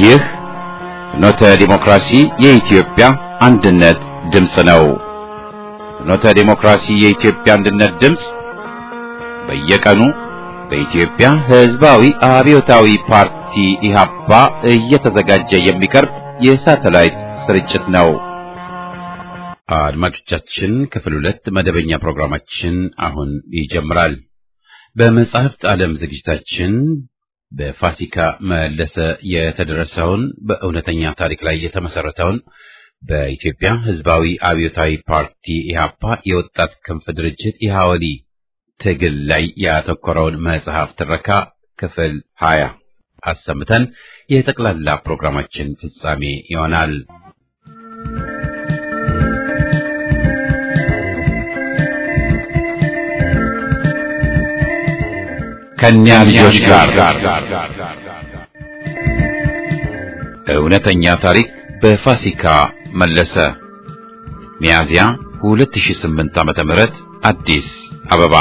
ይህ ፍኖተ ዲሞክራሲ የኢትዮጵያ አንድነት ድምፅ ነው። ፍኖተ ዲሞክራሲ የኢትዮጵያ አንድነት ድምፅ በየቀኑ በኢትዮጵያ ሕዝባዊ አብዮታዊ ፓርቲ ኢህአፓ እየተዘጋጀ የሚቀርብ የሳተላይት ስርጭት ነው። አድማጮቻችን ክፍል ሁለት መደበኛ ፕሮግራማችን አሁን ይጀምራል። በመጽሐፍት ዓለም ዝግጅታችን በፋሲካ መለሰ የተደረሰውን በእውነተኛ ታሪክ ላይ የተመሰረተውን በኢትዮጵያ ሕዝባዊ አብዮታዊ ፓርቲ ኢህአፓ የወጣት ክንፍ ድርጅት ኢህአወሊ ትግል ላይ ያተኮረውን መጽሐፍ ትረካ ክፍል ሀያ አሰምተን የጠቅላላ ፕሮግራማችን ፍጻሜ ይሆናል። ከእኛ ልጆች ጋር እውነተኛ ታሪክ በፋሲካ መለሰ ሚያዝያ 2008 ዓመተ ምህረት አዲስ አበባ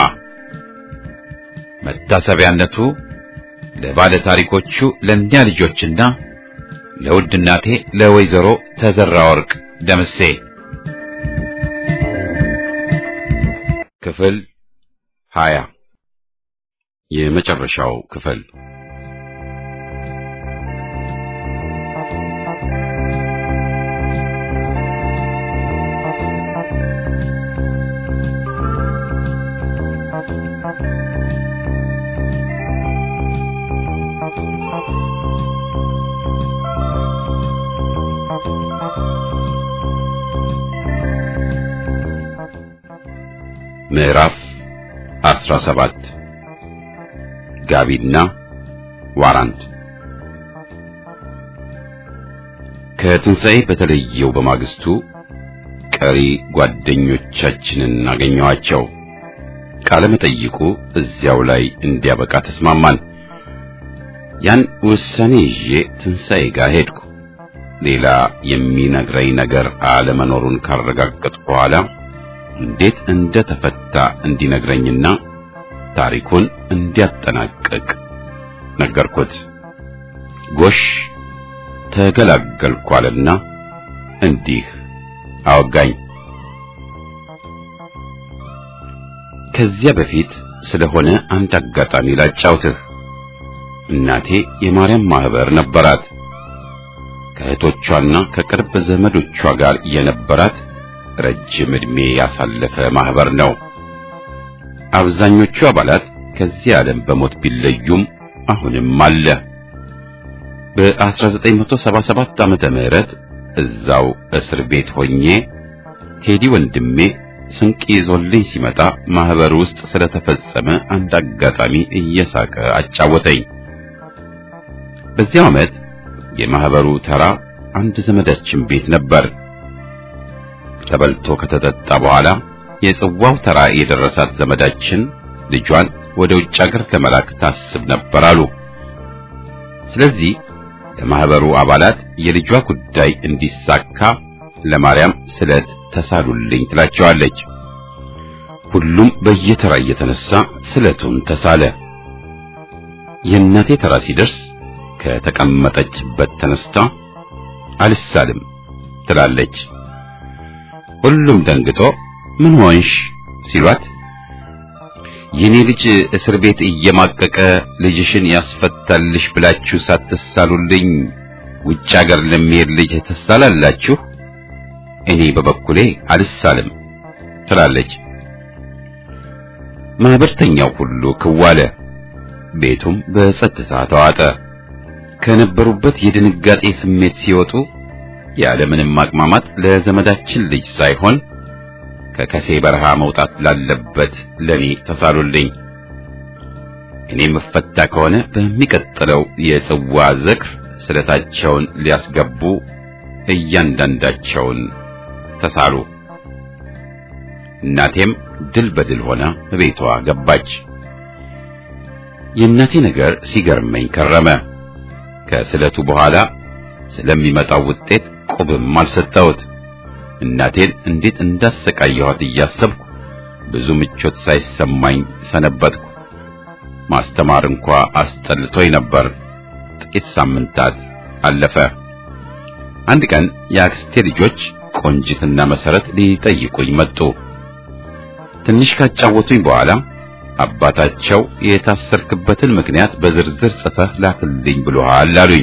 መታሰቢያነቱ ለባለ ታሪኮቹ ለእኛ ልጆችና ለውድ እናቴ ለወይዘሮ ተዘራ ወርቅ ደምሴ ክፍል 20 የመጨረሻው ክፍል ምዕራፍ 17 ጋቢና ዋራንት ከትንሣኤ በተለየው በማግስቱ ቀሪ ጓደኞቻችንን አገኘኋቸው። ቃለ መጠይቁ እዚያው ላይ እንዲያበቃ ተስማማን። ያን ውሳኔ ይዤ ትንሣኤ ጋር ሄድኩ። ሌላ የሚነግረኝ ነገር አለመኖሩን ካረጋገጥኩ በኋላ እንዴት እንደተፈታ እንዲነግረኝና ታሪኩን እንዲያጠናቅቅ ነገርኩት። ጎሽ ተገላገልኳልና እንዲህ አወጋኝ። ከዚያ በፊት ስለሆነ አንድ አጋጣሚ ላጫውትህ። እናቴ የማርያም ማህበር ነበራት። ከእህቶቿና ከቅርብ ዘመዶቿ ጋር የነበራት ረጅም ዕድሜ ያሳለፈ ማህበር ነው። አብዛኞቹ አባላት ከዚህ ዓለም በሞት ቢለዩም አሁንም አለ። በ1977 ዓመተ ምህረት እዛው እስር ቤት ሆኜ ቴዲ ወንድሜ ስንቅ ይዞልኝ ሲመጣ ማህበር ውስጥ ስለተፈጸመ አንድ አጋጣሚ እየሳቀ አጫወተኝ። በዚያው ዓመት የማህበሩ ተራ አንድ ዘመዳችን ቤት ነበር። ተበልቶ ከተጠጣ በኋላ የጽዋው ተራ የደረሳት ዘመዳችን ልጇን ወደ ውጭ አገር ለመላክ ታስብ ነበር አሉ። ስለዚህ ለማህበሩ አባላት የልጇ ጉዳይ እንዲሳካ ለማርያም ስለት ተሳሉልኝ ትላቸዋለች። ሁሉም በየተራ እየተነሳ ስለቱን ተሳለ። የእናቴ ተራ ሲደርስ ከተቀመጠችበት ተነስታ አልሳልም ትላለች። ሁሉም ደንግጦ ምን ሆንሽ ሲሏት የኔ ልጅ እስር ቤት እየማቀቀ ልጅሽን ያስፈታልሽ ብላችሁ ሳትሳሉልኝ ውጭ ሀገር ለሚሄድ ልጅ ትሳላላችሁ? እኔ በበኩሌ አልሳልም ትላለች። ማህበርተኛው ሁሉ ክዋለ፣ ቤቱም በጸጥታ ተዋጠ። ከነበሩበት የድንጋጤ ስሜት ሲወጡ ያለምንም ማቅማማት ለዘመዳችን ልጅ ሳይሆን ከከሴ በረሃ መውጣት ላለበት ለኔ ተሳሉልኝ። እኔ መፈታ ከሆነ በሚቀጥለው የጽዋ ዝክር ስለታቸውን ሊያስገቡ እያንዳንዳቸውን ተሳሉ። እናቴም ድል በድል ሆና በቤቷ ገባች። የእናቴ ነገር ሲገርመኝ ከረመ። ከስለቱ በኋላ ስለሚመጣው ውጤት ቁብም አልሰጠሁት። እናቴን እንዴት እንዳሰቃየኋት እያሰብኩ ብዙ ምቾት ሳይሰማኝ ሰነበትኩ። ማስተማር እንኳ አስጠልቶኝ ነበር። ጥቂት ሳምንታት አለፈ። አንድ ቀን የአክስቴ ልጆች ቆንጂትና መሰረት ሊጠይቁኝ መጡ። ትንሽ ካጫወቱኝ በኋላ አባታቸው የታሰርክበትን ምክንያት በዝርዝር ጽፈህ ላክልኝ ብሎሃል አሉኝ።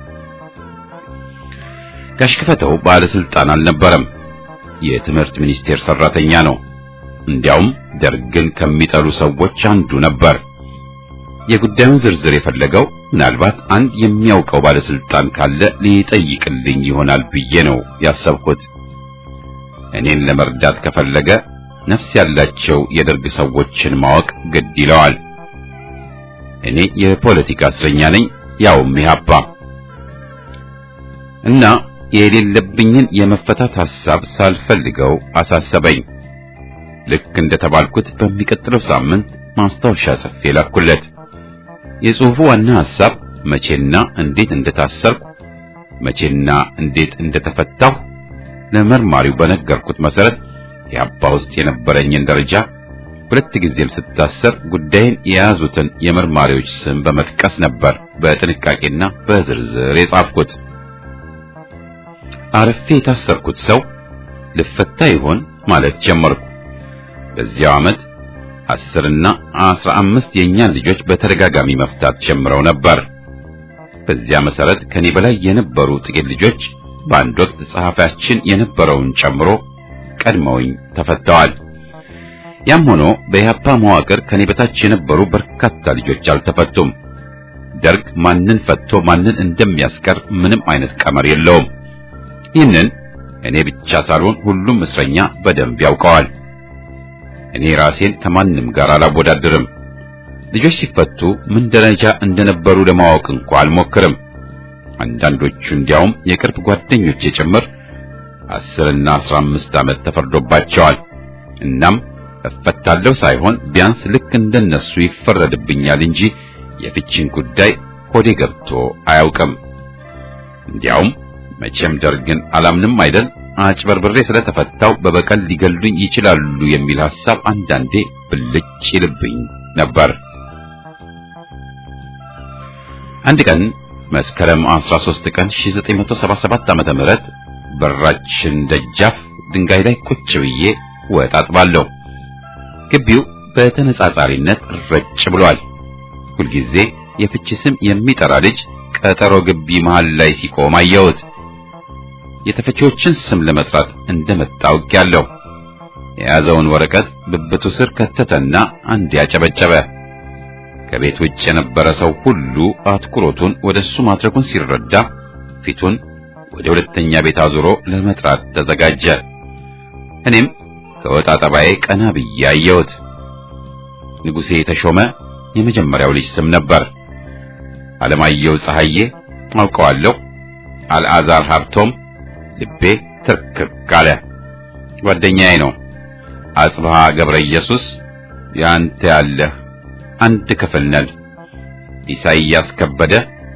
ጋሽ ክፈተው ባለስልጣን አልነበረም። የትምህርት ሚኒስቴር ሰራተኛ ነው። እንዲያውም ደርግን ከሚጠሉ ሰዎች አንዱ ነበር። የጉዳዩን ዝርዝር የፈለገው ምናልባት አንድ የሚያውቀው ባለስልጣን ካለ ሊጠይቅልኝ ይሆናል ብዬ ነው ያሰብኩት። እኔን ለመርዳት ከፈለገ ነፍስ ያላቸው የደርግ ሰዎችን ማወቅ ግድ ይለዋል። እኔ የፖለቲካ እስረኛ ነኝ፣ ያውም ኢህአፓ እና የሌለብኝን የመፈታት ሐሳብ ሳልፈልገው አሳሰበኝ። ልክ እንደተባልኩት በሚቀጥለው ሳምንት ማስታወሻ ጽፌ ላኩለት። የጽሑፉ ዋና ሐሳብ መቼና እንዴት እንደታሰርኩ፣ መቼና እንዴት እንደተፈታሁ ለመርማሪው በነገርኩት መሰረት የአባ ውስጥ የነበረኝን ደረጃ ሁለት ጊዜም ስታሰር ጉዳይን የያዙትን የመርማሪዎች ስም በመጥቀስ ነበር በጥንቃቄና በዝርዝር የጻፍኩት። አረፌ የታሰርኩት ሰው ልፈታ ይሆን ማለት ጀመርኩ። በዚያው ዓመት አስርና አስራ አምስት የእኛን ልጆች በተደጋጋሚ መፍታት ጀምረው ነበር። በዚያ መሰረት ከኔ በላይ የነበሩ ጥቂት ልጆች በአንድ ወቅት ጸሐፊያችን የነበረውን ጨምሮ ቀድመውኝ ተፈተዋል። ያም ሆኖ በኢህአፓ መዋቅር ከኔ በታች የነበሩ በርካታ ልጆች አልተፈቱም። ደርግ ማንን ፈቶ ማንን እንደሚያስቀር ምንም አይነት ቀመር የለውም። ይህንን እኔ ብቻ ሳልሆን ሁሉም እስረኛ በደንብ ያውቀዋል። እኔ ራሴን ከማንም ጋር አላወዳድርም። ልጆች ሲፈቱ ምን ደረጃ እንደነበሩ ለማወቅ እንኳ አልሞክርም። አንዳንዶቹ እንዲያውም የቅርብ ጓደኞቼ ጭምር አስርና አስራ አምስት ዓመት ተፈርዶባቸዋል። እናም እፈታለሁ ሳይሆን ቢያንስ ልክ እንደነሱ ይፈረድብኛል እንጂ የፍቺን ጉዳይ ሆዴ ገብቶ አያውቅም። እንዲያውም መቼም ደርግን አላምንም አይደል አጭበርብሬ ስለተፈታው በበቀል ሊገሉኝ ይችላሉ የሚል ሐሳብ አንዳንዴ ብልጭ ይልብኝ ነበር። አንድ ቀን መስከረም 13 ቀን 1977 ዓመተ ምህረት በራችን ደጃፍ ድንጋይ ላይ ቁጭ ብዬ ወጥ አጥባለሁ። ግቢው በተነጻጻሪነት ረጭ ብሏል። ሁልጊዜ የፍቺ ስም የሚጠራ ልጅ ቀጠሮ ግቢ መሃል ላይ ሲቆም አየሁት። የተፈቺዎችን ስም ለመጥራት እንደመጣ አውቄያለሁ። የያዘውን ወረቀት ብብቱ ስር ከተተና አንድ ያጨበጨበ። ከቤት ውጭ የነበረ ሰው ሁሉ አትኩሮቱን ወደሱ ማድረጉን ሲረዳ ፊቱን ወደ ሁለተኛ ቤት አዙሮ ለመጥራት ተዘጋጀ። እኔም ከወጣ ጠባዬ ቀና ብዬ አየሁት። ንጉሴ ተሾመ የመጀመሪያው ልጅ ስም ነበር። አለማየሁ ፀሐዬ አውቀዋለሁ። አልዓዛር ሀብቶም ልቤ ትርክክ አለ። ጓደኛዬ ነው። አጽብሃ ገብረ ኢየሱስ ያንተ ያለህ አንድ ክፍል ነን። ኢሳይያስ ከበደ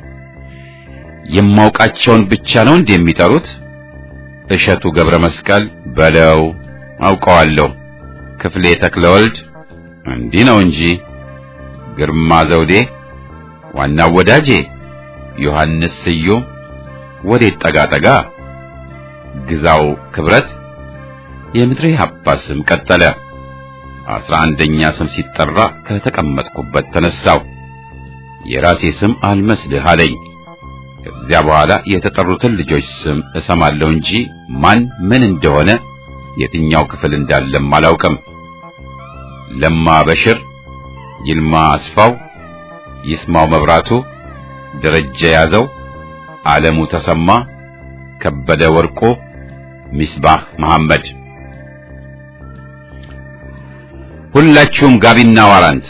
የማውቃቸውን ብቻ ነው እንዴ የሚጠሩት? እሸቱ ገብረ መስቀል በለው አውቀዋለሁ። ክፍሌ ተክለወልድ እንዲህ ነው እንጂ። ግርማ ዘውዴ ዋናው ወዳጄ ዮሐንስ ስዩም ወዴት ጠጋ ጠጋ ግዛው ክብረት የምድሬ ሀባ ስም ቀጠለ። አስራ አንደኛ ስም ሲጠራ ከተቀመጥኩበት ተነሳው። የራሴ ስም አልመስልህ አለኝ። ከዚያ በኋላ የተጠሩትን ልጆች ስም እሰማለሁ እንጂ ማን ምን እንደሆነ የትኛው ክፍል እንዳለም አላውቅም። ለማ በሽር፣ ይልማ አስፋው፣ ይስማው መብራቱ፣ ደረጀ ያዘው፣ ዓለሙ ተሰማ፣ ከበደ ወርቆ፣ ሚስባህ መሐመድ ሁላችሁም ጋቢና ዋራንት።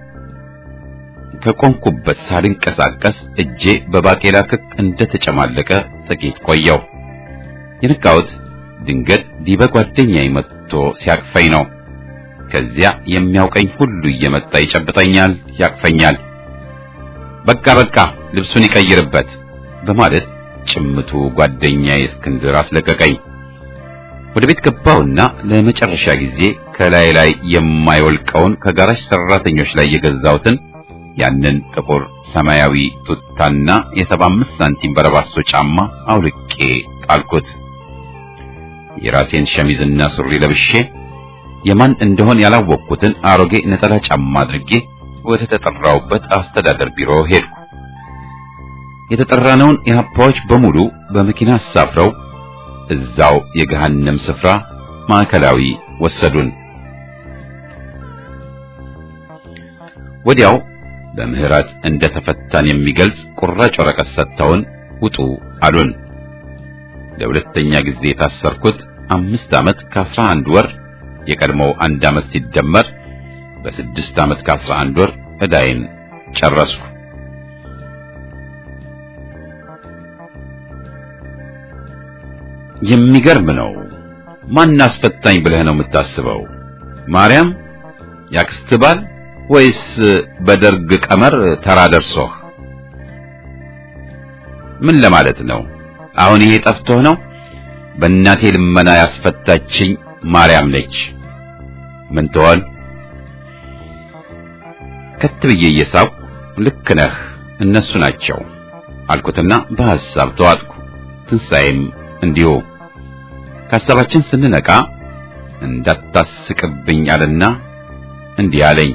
ከቆምኩበት ሳልንቀሳቀስ እጄ በባቄላ ክክ እንደተጨማለቀ ጥቂት ቆየው። የነቃሁት ድንገት ዲበ ጓደኛዬ መጥቶ ሲያቅፈኝ ነው። ከዚያ የሚያውቀኝ ሁሉ እየመጣ ይጨብጠኛል፣ ያቅፈኛል። በቃ በቃ ልብሱን ይቀይርበት በማለት ጭምቱ ጓደኛዬ እስክንድር አስለቀቀኝ። ወደ ቤት ገባሁና ለመጨረሻ ጊዜ ከላይ ላይ የማይወልቀውን ከጋራጅ ሰራተኞች ላይ የገዛሁትን ያንን ጥቁር ሰማያዊ ቱታና የሰባ አምስት ሳንቲም በረባሶ ጫማ አውልቄ ጣልኩት። የራሴን ሸሚዝና ሱሪ ለብሼ የማን እንደሆን ያላወቅኩትን አሮጌ ነጠላ ጫማ አድርጌ ወደ ተጠራውበት አስተዳደር ቢሮ ሄድኩ። የተጠራነውን የሀፓዎች በሙሉ በመኪና አሳፍረው እዛው የገሃነም ስፍራ ማዕከላዊ ወሰዱን። ወዲያው በምህረት እንደተፈታን የሚገልጽ ቁራጭ ወረቀት ሰጥተውን ውጡ አሉን። ለሁለተኛ ጊዜ የታሰርኩት አምስት ዓመት ከአስራ አንድ ወር የቀድሞው አንድ ዓመት ሲደመር በስድስት ዓመት ከአስራ አንድ ወር ዕዳዬን ጨረስኩ። የሚገርም ነው። ማን አስፈታኝ ብለህ ነው የምታስበው? ማርያም ያክስት ባል ወይስ በደርግ ቀመር ተራ ደርሶህ? ምን ለማለት ነው? አሁን ይሄ ጠፍቶህ ነው? በእናቴ ልመና ያስፈታችኝ ማርያም ነች። ምን ትሆን? ከት ብዬ እየሳብኩ ልክ ነህ እነሱ ናቸው አልኩትና በሐሳብ ተዋጥኩ። ትንሣኤም እንዲሁ ከሐሳባችን ስንነቃ እንዳታስቅብኝ አለና እንዲህ አለኝ።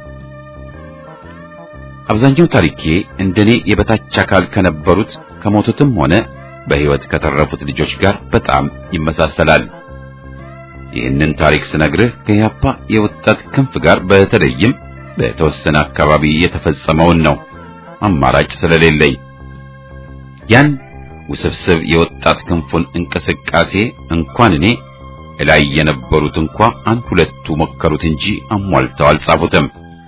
አብዛኛው ታሪኬ እንደኔ የበታች አካል ከነበሩት ከሞቱትም ሆነ በሕይወት ከተረፉት ልጆች ጋር በጣም ይመሳሰላል። ይህንን ታሪክ ስነግርህ ከያፓ የወጣት ክንፍ ጋር በተለይም በተወሰነ አካባቢ የተፈጸመውን ነው፣ አማራጭ ስለሌለኝ ያን ውስብስብ የወጣት ክንፉን እንቅስቃሴ እንኳን እኔ እላይ የነበሩት እንኳ አንድ ሁለቱ ሞከሩት እንጂ አሟልተው አልጻፉትም።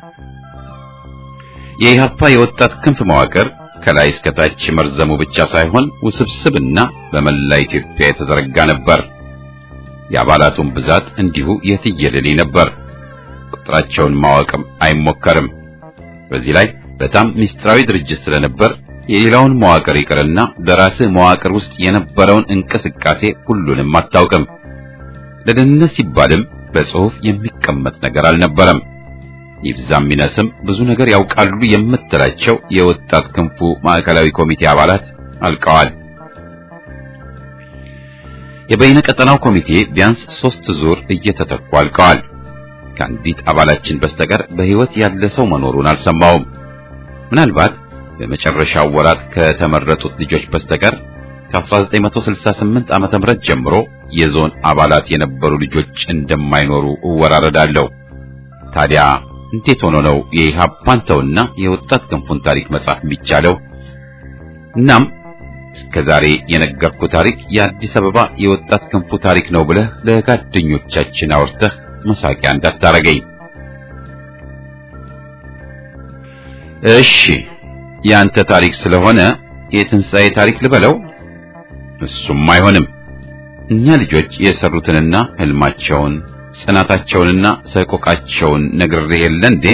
የኢህአፓ የወጣት ክንፍ መዋቅር ከላይ እስከ ታች መርዘሙ ብቻ ሳይሆን ውስብስብና በመላ ኢትዮጵያ የተዘረጋ ነበር። የአባላቱን ብዛት እንዲሁ የትየለሌ ነበር። ቁጥራቸውን ማወቅም አይሞከርም። በዚህ ላይ በጣም ምስጢራዊ ድርጅት ስለነበር የሌላውን መዋቅር ይቅርና በራስህ መዋቅር ውስጥ የነበረውን እንቅስቃሴ ሁሉንም አታውቅም። ለደህንነት ሲባልም በጽሑፍ የሚቀመጥ ነገር አልነበረም። ይብዛም ይነስም ብዙ ነገር ያውቃሉ የምትላቸው የወጣት ክንፉ ማዕከላዊ ኮሚቴ አባላት አልቀዋል። የበይነ ቀጠናው ኮሚቴ ቢያንስ ሶስት ዙር እየተተኩ አልቀዋል። ከአንዲት አባላችን በስተቀር በሕይወት ያለ ሰው መኖሩን አልሰማውም። ምናልባት በመጨረሻው ወራት ከተመረጡት ልጆች በስተቀር ከ1968 ዓመተ ምህረት ጀምሮ የዞን አባላት የነበሩ ልጆች እንደማይኖሩ እወራረዳለሁ። ታዲያ እንዴት ሆኖ ነው የኢህአፓን ተውና የወጣት ክንፉን ታሪክ መጻፍ የሚቻለው? እናም እስከ ዛሬ የነገርኩ ታሪክ የአዲስ አበባ የወጣት ክንፉ ታሪክ ነው ብለህ ለጓደኞቻችን አውርተህ መሳቂያ እንዳታረገኝ። እሺ የአንተ ታሪክ ስለሆነ የትንሣኤ ታሪክ ልበለው? እሱም አይሆንም። እኛ ልጆች የሰሩትንና ህልማቸውን ጽናታቸውንና ሰቆቃቸውን ነግሬህ የለ እንዴ?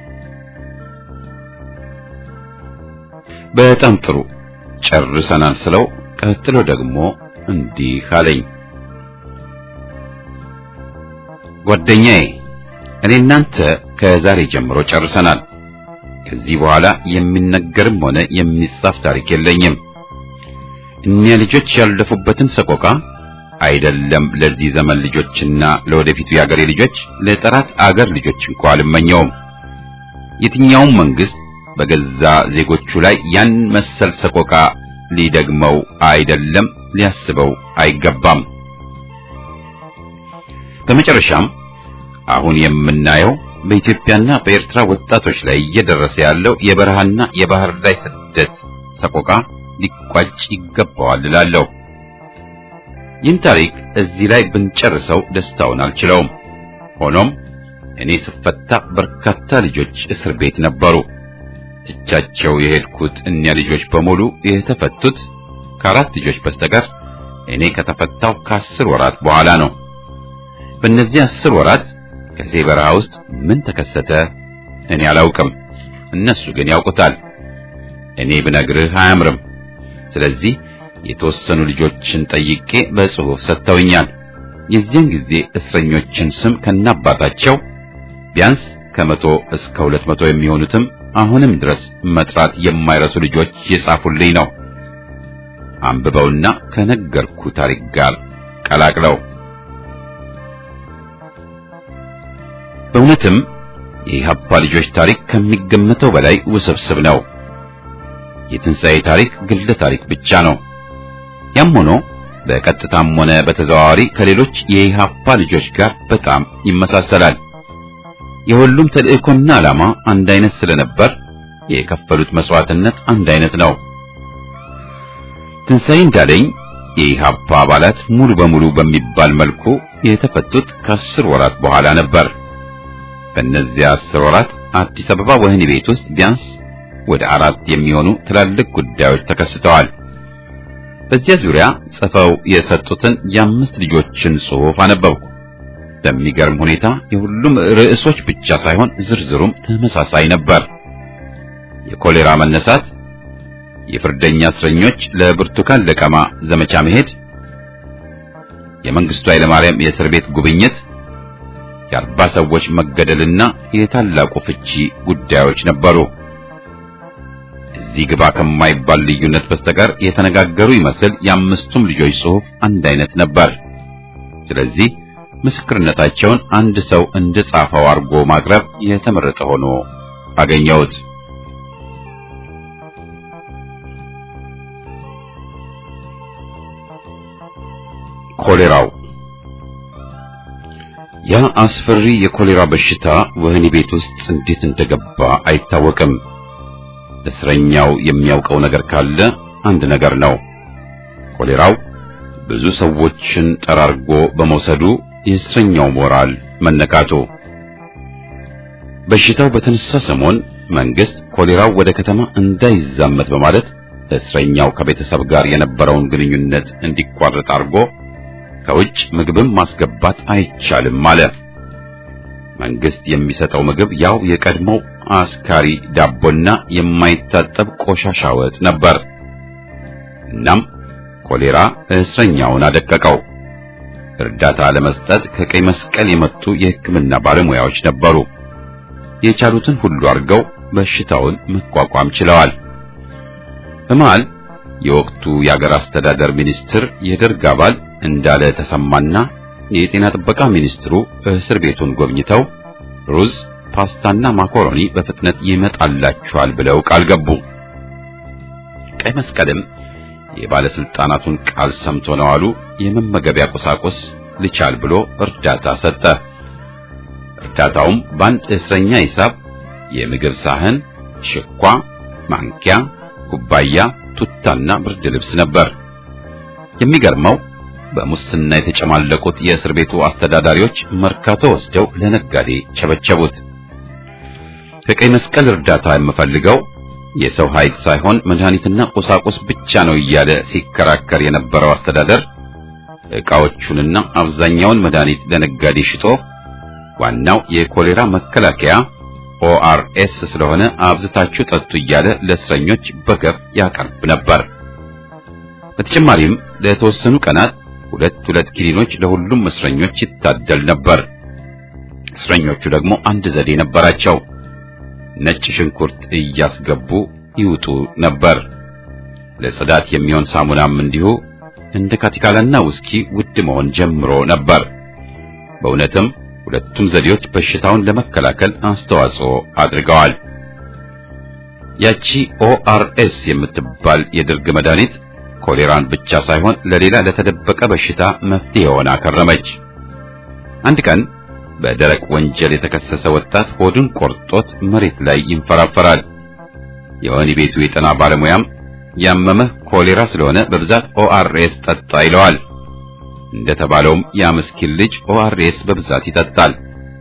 በጣም ጥሩ ጨርሰናል ስለው፣ ቀጥሎ ደግሞ እንዲህ አለኝ። ጓደኛዬ፣ እኔ እናንተ ከዛሬ ጀምሮ ጨርሰናል። ከዚህ በኋላ የሚነገርም ሆነ የሚጻፍ ታሪክ የለኝም። እኒያ ልጆች ያለፉበትን ሰቆቃ አይደለም ለዚህ ዘመን ልጆችና ለወደፊቱ የአገሬ ልጆች ለጠራት አገር ልጆች እንኳ አልመኘውም። የትኛውም መንግስት በገዛ ዜጎቹ ላይ ያን መሰል ሰቆቃ ሊደግመው አይደለም ሊያስበው አይገባም። በመጨረሻም አሁን የምናየው በኢትዮጵያና በኤርትራ ወጣቶች ላይ እየደረሰ ያለው የበረሃና የባህር ላይ ስደት ሰቆቃ ሊቋጭ ይገባዋል እላለሁ። ይህን ታሪክ እዚህ ላይ ብንጨርሰው ደስታውን አልችለውም። ሆኖም እኔ ስፈታ በርካታ ልጆች እስር ቤት ነበሩ። ትቻቸው የሄድኩት እኒያ ልጆች በሙሉ የተፈቱት ከአራት ልጆች በስተቀር እኔ ከተፈታው ከአስር ወራት በኋላ ነው። በእነዚህ አስር ወራት ከዚህ በረሃ ውስጥ ምን ተከሰተ እኔ አላውቅም። እነሱ ግን ያውቁታል። እኔ ብነግርህ አያምርም። ስለዚህ የተወሰኑ ልጆችን ጠይቄ በጽሑፍ ሰጥተውኛል። የዚያን ጊዜ እስረኞችን ስም ከናባታቸው ቢያንስ ከመቶ እስከ ሁለት መቶ የሚሆኑትም አሁንም ድረስ መጥራት የማይረሱ ልጆች የጻፉልኝ ነው። አንብበውና ከነገርኩ ታሪክ ጋር ቀላቅለው በእውነትም የኢህአፓ ልጆች ታሪክ ከሚገመተው በላይ ውስብስብ ነው። የትንሣኤ ታሪክ ግለ ታሪክ ብቻ ነው። ያም ሆኖ በቀጥታም ሆነ በተዘዋዋሪ ከሌሎች የኢህአፓ ልጆች ጋር በጣም ይመሳሰላል። የሁሉም ተልእኮና ዓላማ አንድ አይነት ስለነበር የከፈሉት መስዋዕትነት አንድ አይነት ነው። ትንሣኤ እንዳለኝ የኢህአፓ አባላት ሙሉ በሙሉ በሚባል መልኩ የተፈቱት ከአስር ወራት በኋላ ነበር። በእነዚያ አስር ወራት አዲስ አበባ ወህኒ ቤት ውስጥ ቢያንስ ወደ አራት የሚሆኑ ትላልቅ ጉዳዮች ተከስተዋል። በዚያ ዙሪያ ጽፈው የሰጡትን የአምስት ልጆችን ጽሑፍ አነበብኩ። በሚገርም ሁኔታ የሁሉም ርዕሶች ብቻ ሳይሆን ዝርዝሩም ተመሳሳይ ነበር። የኮሌራ መነሳት፣ የፍርደኛ እስረኞች ለብርቱካን ለቀማ ዘመቻ መሄድ፣ የመንግስቱ ኃይለማርያም የእስር ቤት ጉብኝት፣ የአርባ ሰዎች መገደልና የታላቁ ፍቺ ጉዳዮች ነበሩ። እዚህ ግባ ከማይባል ልዩነት በስተቀር የተነጋገሩ ይመስል የአምስቱም ልጆች ጽሑፍ አንድ አይነት ነበር። ስለዚህ ምስክርነታቸውን አንድ ሰው እንደጻፈው አድርጎ ማቅረብ የተመረጠ ሆኖ አገኘሁት። ኮሌራው ያ አስፈሪ የኮሌራ በሽታ ወህኒ ቤት ውስጥ እንዴት እንደገባ አይታወቅም። እስረኛው የሚያውቀው ነገር ካለ አንድ ነገር ነው። ኮሌራው ብዙ ሰዎችን ጠራርጎ በመውሰዱ የእስረኛው ሞራል መነካቱ። በሽታው በተነሳ ሰሞን መንግስት ኮሌራው ወደ ከተማ እንዳይዛመት በማለት እስረኛው ከቤተሰብ ጋር የነበረውን ግንኙነት እንዲቋረጥ አድርጎ ከውጭ ምግብም ማስገባት አይቻልም አለ። መንግስት የሚሰጠው ምግብ ያው የቀድሞው አስካሪ ዳቦና የማይታጠብ ቆሻሻ ወጥ ነበር። እናም ኮሌራ እስረኛውን አደቀቀው። እርዳታ ለመስጠት ከቀይ መስቀል የመጡ የሕክምና ባለሙያዎች ነበሩ። የቻሉትን ሁሉ አድርገው በሽታውን መቋቋም ችለዋል። በመሃል የወቅቱ የአገር አስተዳደር ሚኒስትር የደርግ አባል እንዳለ ተሰማና የጤና ጥበቃ ሚኒስትሩ እስር ቤቱን ጎብኝተው ሩዝ፣ ፓስታና ማኮሮኒ በፍጥነት ይመጣላችኋል ብለው ቃል ገቡ። ቀይ መስቀልም የባለስልጣናቱን ቃል ሰምቶ ነው አሉ የመመገቢያ ቁሳቁስ ልቻል ብሎ እርዳታ ሰጠ። እርዳታውም በአንድ እስረኛ ሂሳብ የምግብ ሳህን፣ ሽኳ፣ ማንኪያ፣ ኩባያ፣ ቱታና ብርድ ልብስ ነበር። የሚገርመው በሙስና የተጨማለቁት የእስር ቤቱ አስተዳዳሪዎች መርካቶ ወስደው ለነጋዴ ቸበቸቡት። ከቀይ መስቀል እርዳታ የምፈልገው የሰው ኃይል ሳይሆን መድኃኒትና ቁሳቁስ ብቻ ነው እያለ ሲከራከር የነበረው አስተዳደር ዕቃዎቹንና አብዛኛውን መድኃኒት ለነጋዴ ሽጦ ዋናው የኮሌራ መከላከያ ኦአርኤስ ስለሆነ አብዝታችሁ ጠጡ እያለ ለእስረኞች በገፍ ያቀርብ ነበር። በተጨማሪም ለተወሰኑ ቀናት ሁለት ሁለት ኪኒኖች ለሁሉም እስረኞች ይታደል ነበር። እስረኞቹ ደግሞ አንድ ዘዴ ነበራቸው። ነጭ ሽንኩርት እያስገቡ ይውጡ ነበር። ለጽዳት የሚሆን ሳሙናም እንዲሁ እንደ ካቲካላና ውስኪ ውድ መሆን ጀምሮ ነበር። በእውነትም ሁለቱም ዘዴዎች በሽታውን ለመከላከል አስተዋጽኦ አድርገዋል። ያቺ ኦአርኤስ የምትባል የድርግ መድኃኒት ኮሌራን ብቻ ሳይሆን ለሌላ ለተደበቀ በሽታ መፍትሄ ሆና ከረመች። አንድ ቀን በደረቅ ወንጀል የተከሰሰ ወጣት ሆዱን ቆርጦት መሬት ላይ ይንፈራፈራል። የወህኒ ቤቱ የጤና ባለሙያም ያመመህ ኮሌራ ስለሆነ በብዛት ኦአርኤስ ጠጣ ይለዋል። እንደተባለውም ያ ምስኪን ልጅ ኦአርኤስ በብዛት ይጠጣል።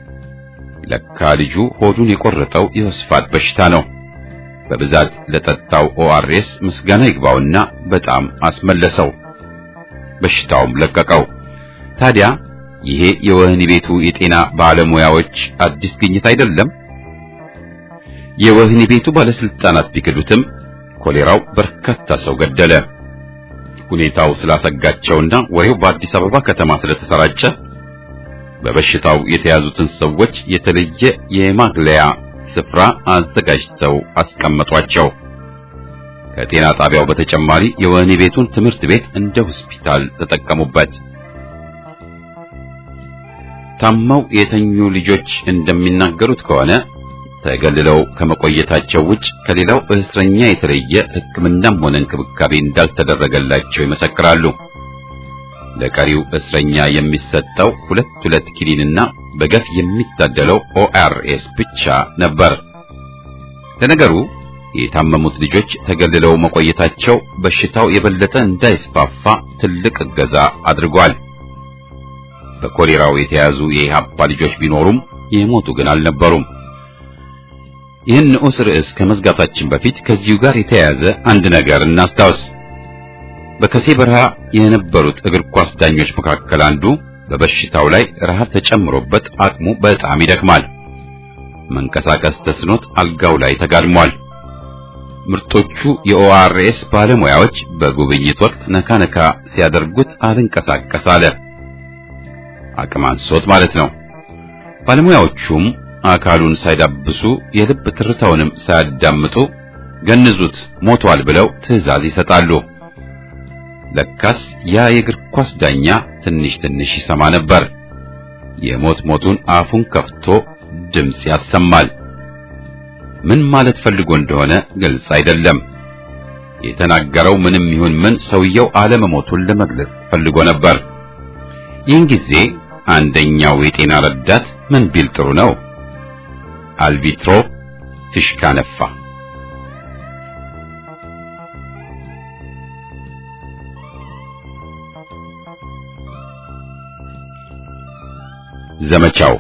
ለካ ልጁ ሆዱን የቆረጠው የወስፋት በሽታ ነው። በብዛት ለጠጣው ኦአርኤስ ምስጋና ይግባውና በጣም አስመለሰው። በሽታውም ለቀቀው። ታዲያ ይሄ የወህኒ ቤቱ የጤና ባለሙያዎች አዲስ ግኝት አይደለም። የወህኒ ቤቱ ባለስልጣናት ቢክዱትም ኮሌራው በርካታ ሰው ገደለ። ሁኔታው ስላሰጋቸውና ወሬው በአዲስ አበባ ከተማ ስለተሰራጨ በበሽታው የተያዙትን ሰዎች የተለየ የማግለያ ስፍራ አዘጋጅተው አስቀመጧቸው። ከጤና ጣቢያው በተጨማሪ የወህኒ ቤቱን ትምህርት ቤት እንደ ሆስፒታል ተጠቀሙበት። ታመው የተኙ ልጆች እንደሚናገሩት ከሆነ ተገልለው ከመቆየታቸው ውጭ ከሌላው እስረኛ የተለየ ሕክምናም ሆነ እንክብካቤ እንዳልተደረገላቸው ይመሰክራሉ። ለቀሪው እስረኛ የሚሰጠው ሁለት ሁለት ኪኒንና በገፍ የሚታደለው ኦአርኤስ ብቻ ነበር። ለነገሩ የታመሙት ልጆች ተገልለው መቆየታቸው በሽታው የበለጠ እንዳይስፋፋ ትልቅ እገዛ አድርጓል። በኮሌራው የተያዙ የኢህአፓ ልጆች ቢኖሩም የሞቱ ግን አልነበሩም። ይህን ንዑስ ርዕስ ከመዝጋታችን በፊት ከዚሁ ጋር የተያያዘ አንድ ነገር እናስታውስ። በከሴ በረሃ የነበሩት እግር ኳስ ዳኞች መካከል አንዱ በበሽታው ላይ ረሃብ ተጨምሮበት አቅሙ በጣም ይደክማል። መንቀሳቀስ ተስኖት አልጋው ላይ ተጋድሟል። ምርጦቹ የኦአርኤስ ባለሙያዎች በጉብኝት ወቅት ነካ ነካ ሲያደርጉት አልንቀሳቀስ አለ። አቅም አንሶት ማለት ነው። ባለሙያዎቹም አካሉን ሳይዳብሱ የልብ ትርታውንም ሳያዳምጡ ገንዙት፣ ሞቷል ብለው ትዕዛዝ ይሰጣሉ። ለካስ ያ የእግር ኳስ ዳኛ ትንሽ ትንሽ ይሰማ ነበር። የሞት ሞቱን አፉን ከፍቶ ድምፅ ያሰማል። ምን ማለት ፈልጎ እንደሆነ ግልጽ አይደለም። የተናገረው ምንም ይሁን ምን ሰውየው አለመሞቱን ለመግለጽ ፈልጎ ነበር። ይህን ጊዜ አንደኛው የጤና ረዳት ምን ቢል ጥሩ ነው? አልቢትሮ ፊሽካ ነፋ። ዘመቻው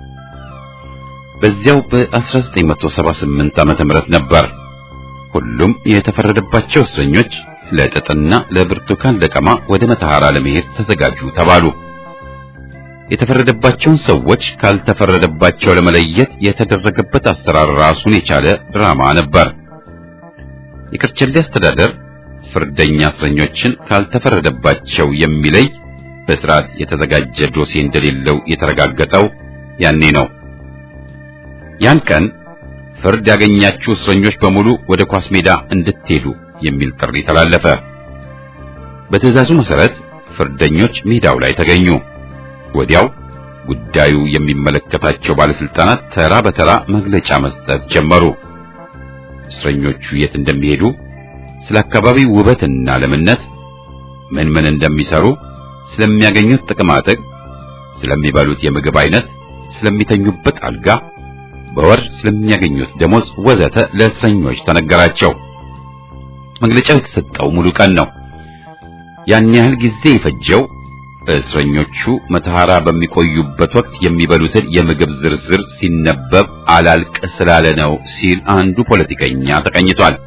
በዚያው በ1978 ዓመተ ምህረት ነበር። ሁሉም የተፈረደባቸው እስረኞች ለጥጥና ለብርቱካን ለቀማ ወደ መተሐራ ለመሄድ ተዘጋጁ ተባሉ። የተፈረደባቸውን ሰዎች ካልተፈረደባቸው ለመለየት የተደረገበት አሰራር ራሱን የቻለ ድራማ ነበር። የከርቸሌ አስተዳደር ፍርደኛ እስረኞችን ካልተፈረደባቸው የሚለይ በስርዓት የተዘጋጀ ዶሴ እንደሌለው የተረጋገጠው ያኔ ነው። ያን ቀን ፍርድ ያገኛችሁ እስረኞች በሙሉ ወደ ኳስ ሜዳ እንድትሄዱ የሚል ጥሪ ተላለፈ። በትዕዛዙ መሰረት ፍርደኞች ሜዳው ላይ ተገኙ። ወዲያው ጉዳዩ የሚመለከታቸው ባለስልጣናት ተራ በተራ መግለጫ መስጠት ጀመሩ። እስረኞቹ የት እንደሚሄዱ፣ ስለ አካባቢው ውበትና ለምነት፣ ምን ምን እንደሚሰሩ፣ ስለሚያገኙት ጥቅማጥቅም፣ ስለሚበሉት የምግብ አይነት፣ ስለሚተኙበት አልጋ፣ በወር ስለሚያገኙት ደሞዝ ወዘተ ለእስረኞች ተነገራቸው። መግለጫው የተሰጠው ሙሉ ቀን ነው። ያን ያህል ጊዜ የፈጀው እስረኞቹ መተሐራ በሚቆዩበት ወቅት የሚበሉትን የምግብ ዝርዝር ሲነበብ አላልቅ ስላለ ነው ሲል አንዱ ፖለቲከኛ ተቀኝቷል።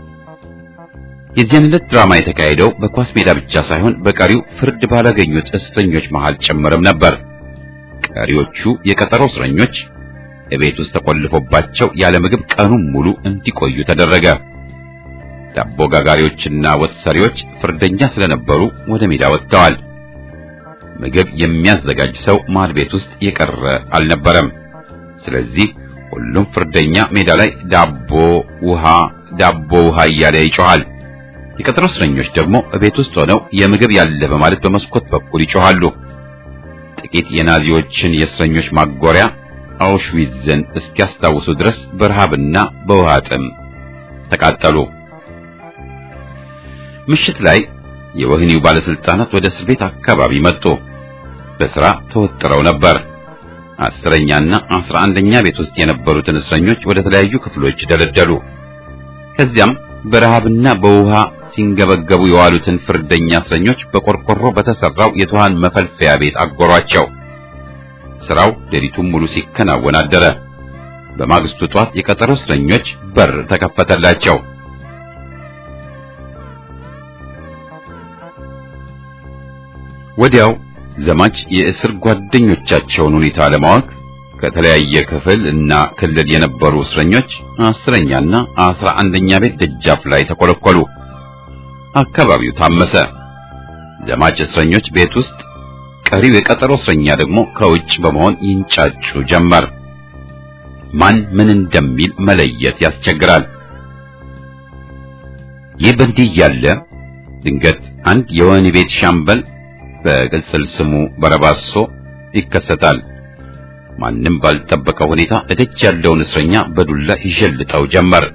የዚያን ዕለት ድራማ የተካሄደው በኳስ ሜዳ ብቻ ሳይሆን በቀሪው ፍርድ ባላገኙት እስረኞች መሃል ጭምርም ነበር። ቀሪዎቹ የቀጠሮ እስረኞች እቤት ውስጥ ተቆልፎባቸው ያለ ምግብ ቀኑን ሙሉ እንዲቆዩ ተደረገ። ዳቦ ጋጋሪዎችና ወጥ ሰሪዎች ፍርደኛ ስለነበሩ ወደ ሜዳ ወጥተዋል። ምግብ የሚያዘጋጅ ሰው ማድ ቤት ውስጥ የቀረ አልነበረም። ስለዚህ ሁሉም ፍርደኛ ሜዳ ላይ ዳቦ ውሃ፣ ዳቦ ውሃ እያለ ይጮሃል። የቀጠሮ እስረኞች ደግሞ እቤት ውስጥ ሆነው የምግብ ያለ በማለት በመስኮት በኩል ይጮሃሉ። ጥቂት የናዚዎችን የእስረኞች ማጎሪያ አውሽዊትዝን እስኪያስታውሱ ድረስ በረሃብና በውሃ ጥም ተቃጠሉ። ምሽት ላይ የወህኒው ባለስልጣናት ወደ እስር ቤት አካባቢ መጡ። በስራ ተወጥረው ነበር። አስረኛና አስራ አንደኛ ቤት ውስጥ የነበሩትን እስረኞች ወደ ተለያዩ ክፍሎች ደለደሉ። ከዚያም በረሃብና በውሃ ሲንገበገቡ የዋሉትን ፍርደኛ እስረኞች በቆርቆሮ በተሰራው የትኋን መፈልፈያ ቤት አጎሯቸው። ስራው ሌሊቱን ሙሉ ሲከናወን አደረ። በማግስቱ ጧት የቀጠሮ እስረኞች በር ተከፈተላቸው። ወዲያው ዘማች የእስር ጓደኞቻቸውን ሁኔታ ለማወቅ ከተለያየ ክፍል እና ክልል የነበሩ እስረኞች አስረኛና አስራ አንደኛ ቤት ደጃፍ ላይ ተኮለኮሉ። አካባቢው ታመሰ። ዘማች እስረኞች ቤት ውስጥ፣ ቀሪው የቀጠሮ እስረኛ ደግሞ ከውጭ በመሆን ይንጫጩ ጀመር። ማን ምን እንደሚል መለየት ያስቸግራል። ይህ በእንዲህ እያለ ድንገት አንድ የወህኒ ቤት ሻምበል በቅጽል ስሙ በረባሶ ይከሰታል። ማንም ባልጠበቀው ሁኔታ እደጅ ያለውን እስረኛ በዱላ ይሸልጠው ጀመር።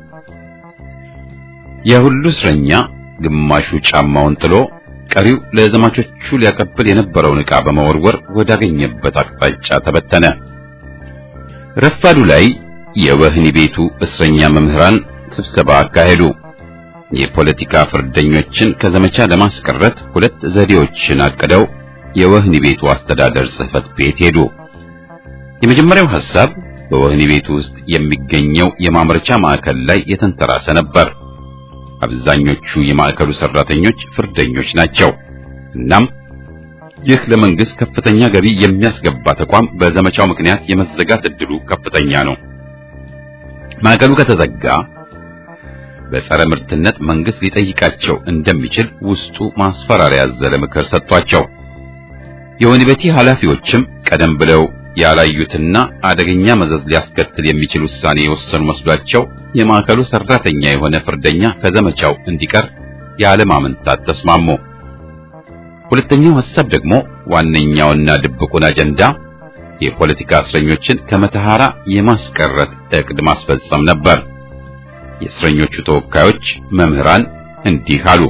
የሁሉ እስረኛ ግማሹ ጫማውን ጥሎ ቀሪው ለዘማቾቹ ሊያቀብል የነበረውን ዕቃ በመወርወር ወዳገኘበት አቅጣጫ ተበተነ። ረፋዱ ላይ የወህኒ ቤቱ እስረኛ መምህራን ስብሰባ አካሄዱ። የፖለቲካ ፍርደኞችን ከዘመቻ ለማስቀረት ሁለት ዘዴዎችን አቅደው የወህኒ ቤቱ አስተዳደር ጽሕፈት ቤት ሄዱ። የመጀመሪያው ሐሳብ በወህኒ ቤቱ ውስጥ የሚገኘው የማምረቻ ማዕከል ላይ የተንተራሰ ነበር። አብዛኞቹ የማዕከሉ ሰራተኞች ፍርደኞች ናቸው። እናም ይህ ለመንግስት ከፍተኛ ገቢ የሚያስገባ ተቋም በዘመቻው ምክንያት የመዘጋት እድሉ ከፍተኛ ነው። ማዕከሉ ከተዘጋ በጸረ ምርትነት መንግስት ሊጠይቃቸው እንደሚችል ውስጡ ማስፈራሪያ ያዘለ ምክር ሰጥቷቸው የወህኒ ቤቱ ኃላፊዎችም ቀደም ብለው ያላዩትና አደገኛ መዘዝ ሊያስከትል የሚችል ውሳኔ የወሰኑ መስሏቸው የማዕከሉ ሰራተኛ የሆነ ፍርደኛ ከዘመቻው እንዲቀር ያለማመንታት ተስማሙ። ሁለተኛው ሐሳብ ደግሞ ዋነኛውና ድብቁን አጀንዳ የፖለቲካ እስረኞችን ከመተሐራ የማስቀረት ዕቅድ ማስፈጸም ነበር። የእስረኞቹ ተወካዮች መምህራን እንዲህ አሉ።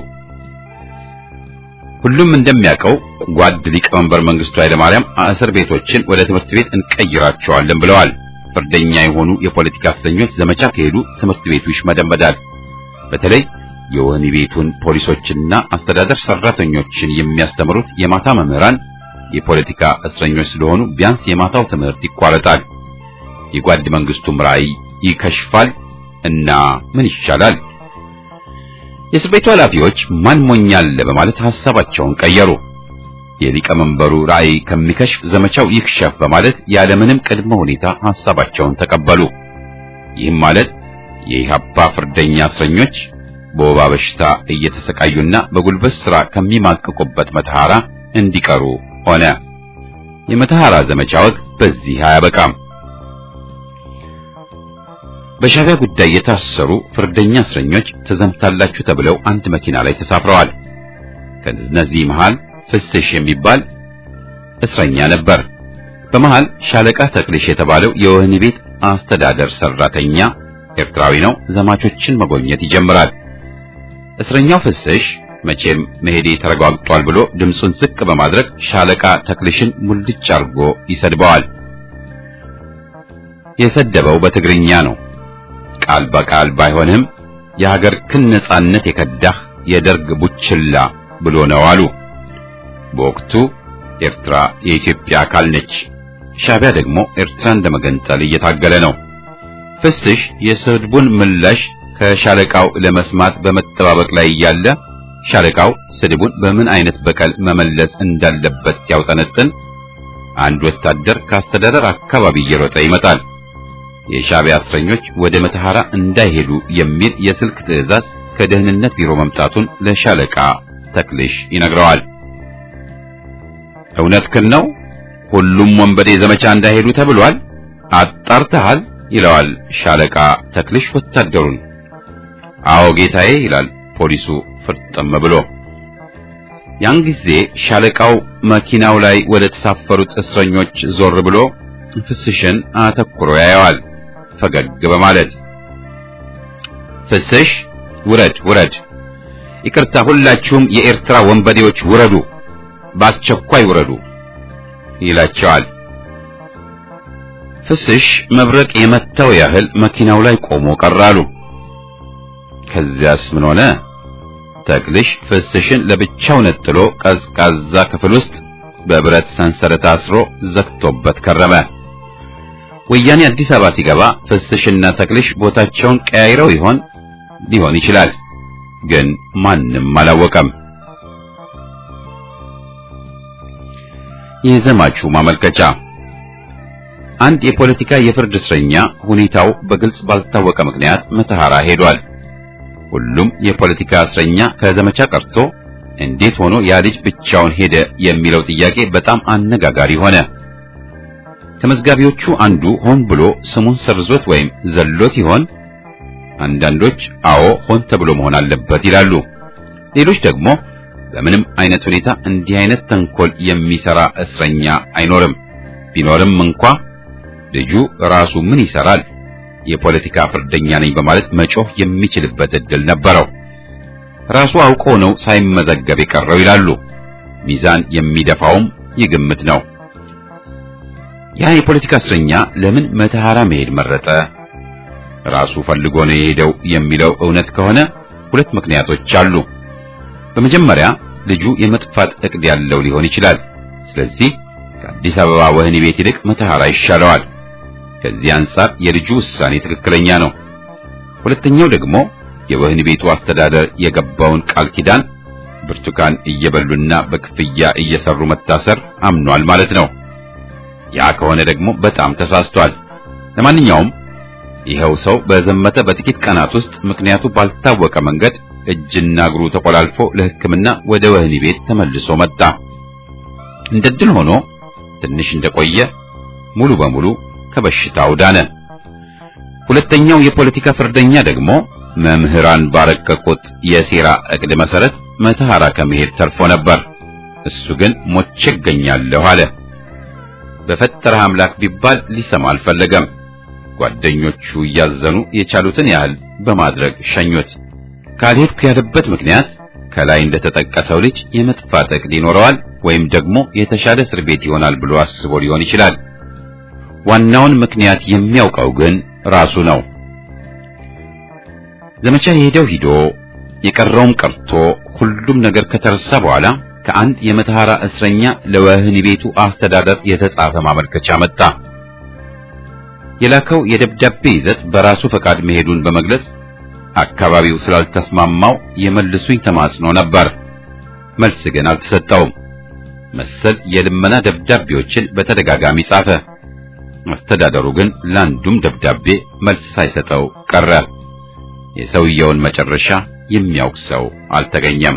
ሁሉም እንደሚያውቀው ጓድ ሊቀመንበር መንግስቱ ኃይለማርያም እስር ቤቶችን ወደ ትምህርት ቤት እንቀይራቸዋለን ብለዋል። ፍርደኛ የሆኑ የፖለቲካ እስረኞች ዘመቻ ከሄዱ ትምህርት ቤቱ ይሽመደመዳል። በተለይ የወህኒ ቤቱን ፖሊሶችና አስተዳደር ሰራተኞችን የሚያስተምሩት የማታ መምህራን የፖለቲካ እስረኞች ስለሆኑ ቢያንስ የማታው ትምህርት ይቋረጣል። የጓድ መንግስቱም ራዕይ ይከሽፋል እና ምን ይሻላል? የእስር ቤቱ ኃላፊዎች ማን ሞኛለ በማለት ሐሳባቸውን ቀየሩ። የሊቀመንበሩ ራዕይ ከሚከሽፍ ዘመቻው ይክሸፍ በማለት ያለምንም ቅድመ ሁኔታ ሐሳባቸውን ተቀበሉ። ይህም ማለት የኢህአፓ ፍርደኛ እስረኞች በወባ በሽታ እየተሰቃዩና በጉልበት ሥራ ከሚማቅቁበት መተሐራ እንዲቀሩ ሆነ። የመተሐራ ዘመቻ ወግ በዚህ አያበቃም። በሻዕቢያ ጉዳይ የታሰሩ ፍርደኛ እስረኞች ተዘምታላችሁ ተብለው አንድ መኪና ላይ ተሳፍረዋል። ከነዚህ መሃል ፍስሽ የሚባል እስረኛ ነበር። በመሃል ሻለቃ ተክልሽ የተባለው የወህኒ ቤት አስተዳደር ሰራተኛ ኤርትራዊ ነው። ዘማቾችን መጎብኘት ይጀምራል። እስረኛው ፍስሽ መቼም መሄዴ ተረጋግጧል ብሎ ድምፁን ዝቅ በማድረግ ሻለቃ ተክልሽን ሙልጭ አርጎ ይሰድበዋል። የሰደበው በትግርኛ ነው። ቃል በቃል ባይሆንም የሀገር ክን ነጻነት የከዳህ የደርግ ቡችላ ብሎ ነው አሉ። በወቅቱ ኤርትራ የኢትዮጵያ አካል ነች። ሻዕቢያ ደግሞ ኤርትራን ለመገንጠል እየታገለ ነው። ፍስሽ የስድቡን ምላሽ ከሻለቃው ለመስማት በመጠባበቅ ላይ እያለ ሻለቃው ስድቡን በምን አይነት በቀል መመለስ እንዳለበት ሲያውጠነጥን አንድ ወታደር ከአስተዳደር አካባቢ እየሮጠ ይመጣል። የሻዕቢያ እስረኞች ወደ መተሐራ እንዳይሄዱ የሚል የስልክ ትዕዛዝ ከደህንነት ቢሮ መምጣቱን ለሻለቃ ተክልሽ ይነግረዋል። እውነትህን ነው፣ ሁሉም ወንበዴ ዘመቻ እንዳይሄዱ ተብሏል፣ አጣርተሃል? ይለዋል ሻለቃ ተክልሽ ወታደሩን። አዎ ጌታዬ ይላል ፖሊሱ ፍርጥም ብሎ። ያን ጊዜ ሻለቃው መኪናው ላይ ወደ ተሳፈሩት እስረኞች ዞር ብሎ ፍስሽን አተኩሮ ያየዋል ፈገግ በማለት ፍስሽ ውረድ ውረድ፣ ይቅርታ ሁላችሁም የኤርትራ ወንበዴዎች ውረዱ፣ በአስቸኳይ ውረዱ ይላቸዋል። ፍስሽ መብረቅ የመታው ያህል መኪናው ላይ ቆሞ ቀራሉ። ከዚያስ ምን ሆነ? ተክልሽ ፍስሽን ለብቻው ነጥሎ ቀዝቃዛ ክፍል ውስጥ በብረት ሰንሰለት አስሮ ዘግቶበት ከረመ። ወያኔ አዲስ አበባ ሲገባ ፍስሽና ተክልሽ ቦታቸውን ቀያይረው ይሆን? ሊሆን ይችላል፣ ግን ማንም አላወቀም። የዘማቹ ማመልከቻ አንድ የፖለቲካ የፍርድ እስረኛ ሁኔታው በግልጽ ባልታወቀ ምክንያት መተሐራ ሄዷል። ሁሉም የፖለቲካ እስረኛ ከዘመቻ ቀርቶ እንዴት ሆኖ ያ ልጅ ብቻውን ሄደ የሚለው ጥያቄ በጣም አነጋጋሪ ሆነ። ከመዝጋቢዎቹ አንዱ ሆን ብሎ ስሙን ሰርዞት ወይም ዘሎት ይሆን? አንዳንዶች አዎ ሆን ተብሎ መሆን አለበት ይላሉ። ሌሎች ደግሞ በምንም አይነት ሁኔታ እንዲህ አይነት ተንኮል የሚሰራ እስረኛ አይኖርም። ቢኖርም እንኳ ልጁ ራሱ ምን ይሰራል? የፖለቲካ ፍርደኛ ነኝ በማለት መጮህ የሚችልበት እድል ነበረው። ራሱ አውቆ ነው ሳይመዘገብ የቀረው ይላሉ። ሚዛን የሚደፋውም ይህ ግምት ነው። ያ የፖለቲካ እስረኛ ለምን መተሐራ መሄድ መረጠ? ራሱ ፈልጎ ነው የሄደው የሚለው እውነት ከሆነ ሁለት ምክንያቶች አሉ። በመጀመሪያ ልጁ የመጥፋት እቅድ ያለው ሊሆን ይችላል። ስለዚህ ከአዲስ አበባ ወህኒ ቤት ይልቅ መተሐራ ይሻለዋል። ከዚህ አንጻር የልጁ ውሳኔ ትክክለኛ ነው። ሁለተኛው ደግሞ የወህኒ ቤቱ አስተዳደር የገባውን ቃል ኪዳን ብርቱካን እየበሉና በክፍያ እየሰሩ መታሰር አምኗል ማለት ነው። ያ ከሆነ ደግሞ በጣም ተሳስቷል። ለማንኛውም ይኸው ሰው በዘመተ በጥቂት ቀናት ውስጥ ምክንያቱ ባልታወቀ መንገድ እጅና እግሩ ተቆላልፎ ለሕክምና ወደ ወህኒ ቤት ተመልሶ መጣ። እንደ ድል ሆኖ ትንሽ እንደቆየ ሙሉ በሙሉ ከበሽታው ዳነ። ሁለተኛው የፖለቲካ ፍርደኛ ደግሞ መምህራን ባረቀቁት የሴራ እቅድ መሰረት መተሐራ ከመሄድ ተርፎ ነበር። እሱ ግን ሞቼ እገኛለሁ አለ። በፈጠረህ አምላክ ቢባል ሊሰማ አልፈለገም። ጓደኞቹ እያዘኑ የቻሉትን ያህል በማድረግ ሸኙት። ካልሄድኩ ያለበት ምክንያት ከላይ እንደተጠቀሰው ልጅ የመጥፋት እቅድ ይኖረዋል ወይም ደግሞ የተሻለ እስር ቤት ይሆናል ብሎ አስቦ ሊሆን ይችላል። ዋናውን ምክንያት የሚያውቀው ግን ራሱ ነው። ዘመቻ የሄደው ሂዶ የቀረውም ቀርቶ ሁሉም ነገር ከተረሳ በኋላ ከአንድ የመተሐራ እስረኛ ለወህኒ ቤቱ አስተዳደር የተጻፈ ማመልከቻ መጣ። የላከው የደብዳቤ ይዘት በራሱ ፈቃድ መሄዱን በመግለጽ አካባቢው ስላልተስማማው የመልሱኝ ተማጽኖ ነበር። መልስ ግን አልተሰጠውም። መሰል የልመና ደብዳቤዎችን በተደጋጋሚ ጻፈ። አስተዳደሩ ግን ለአንዱም ደብዳቤ መልስ ሳይሰጠው ቀረ። የሰውየውን መጨረሻ የሚያውቅ ሰው አልተገኘም።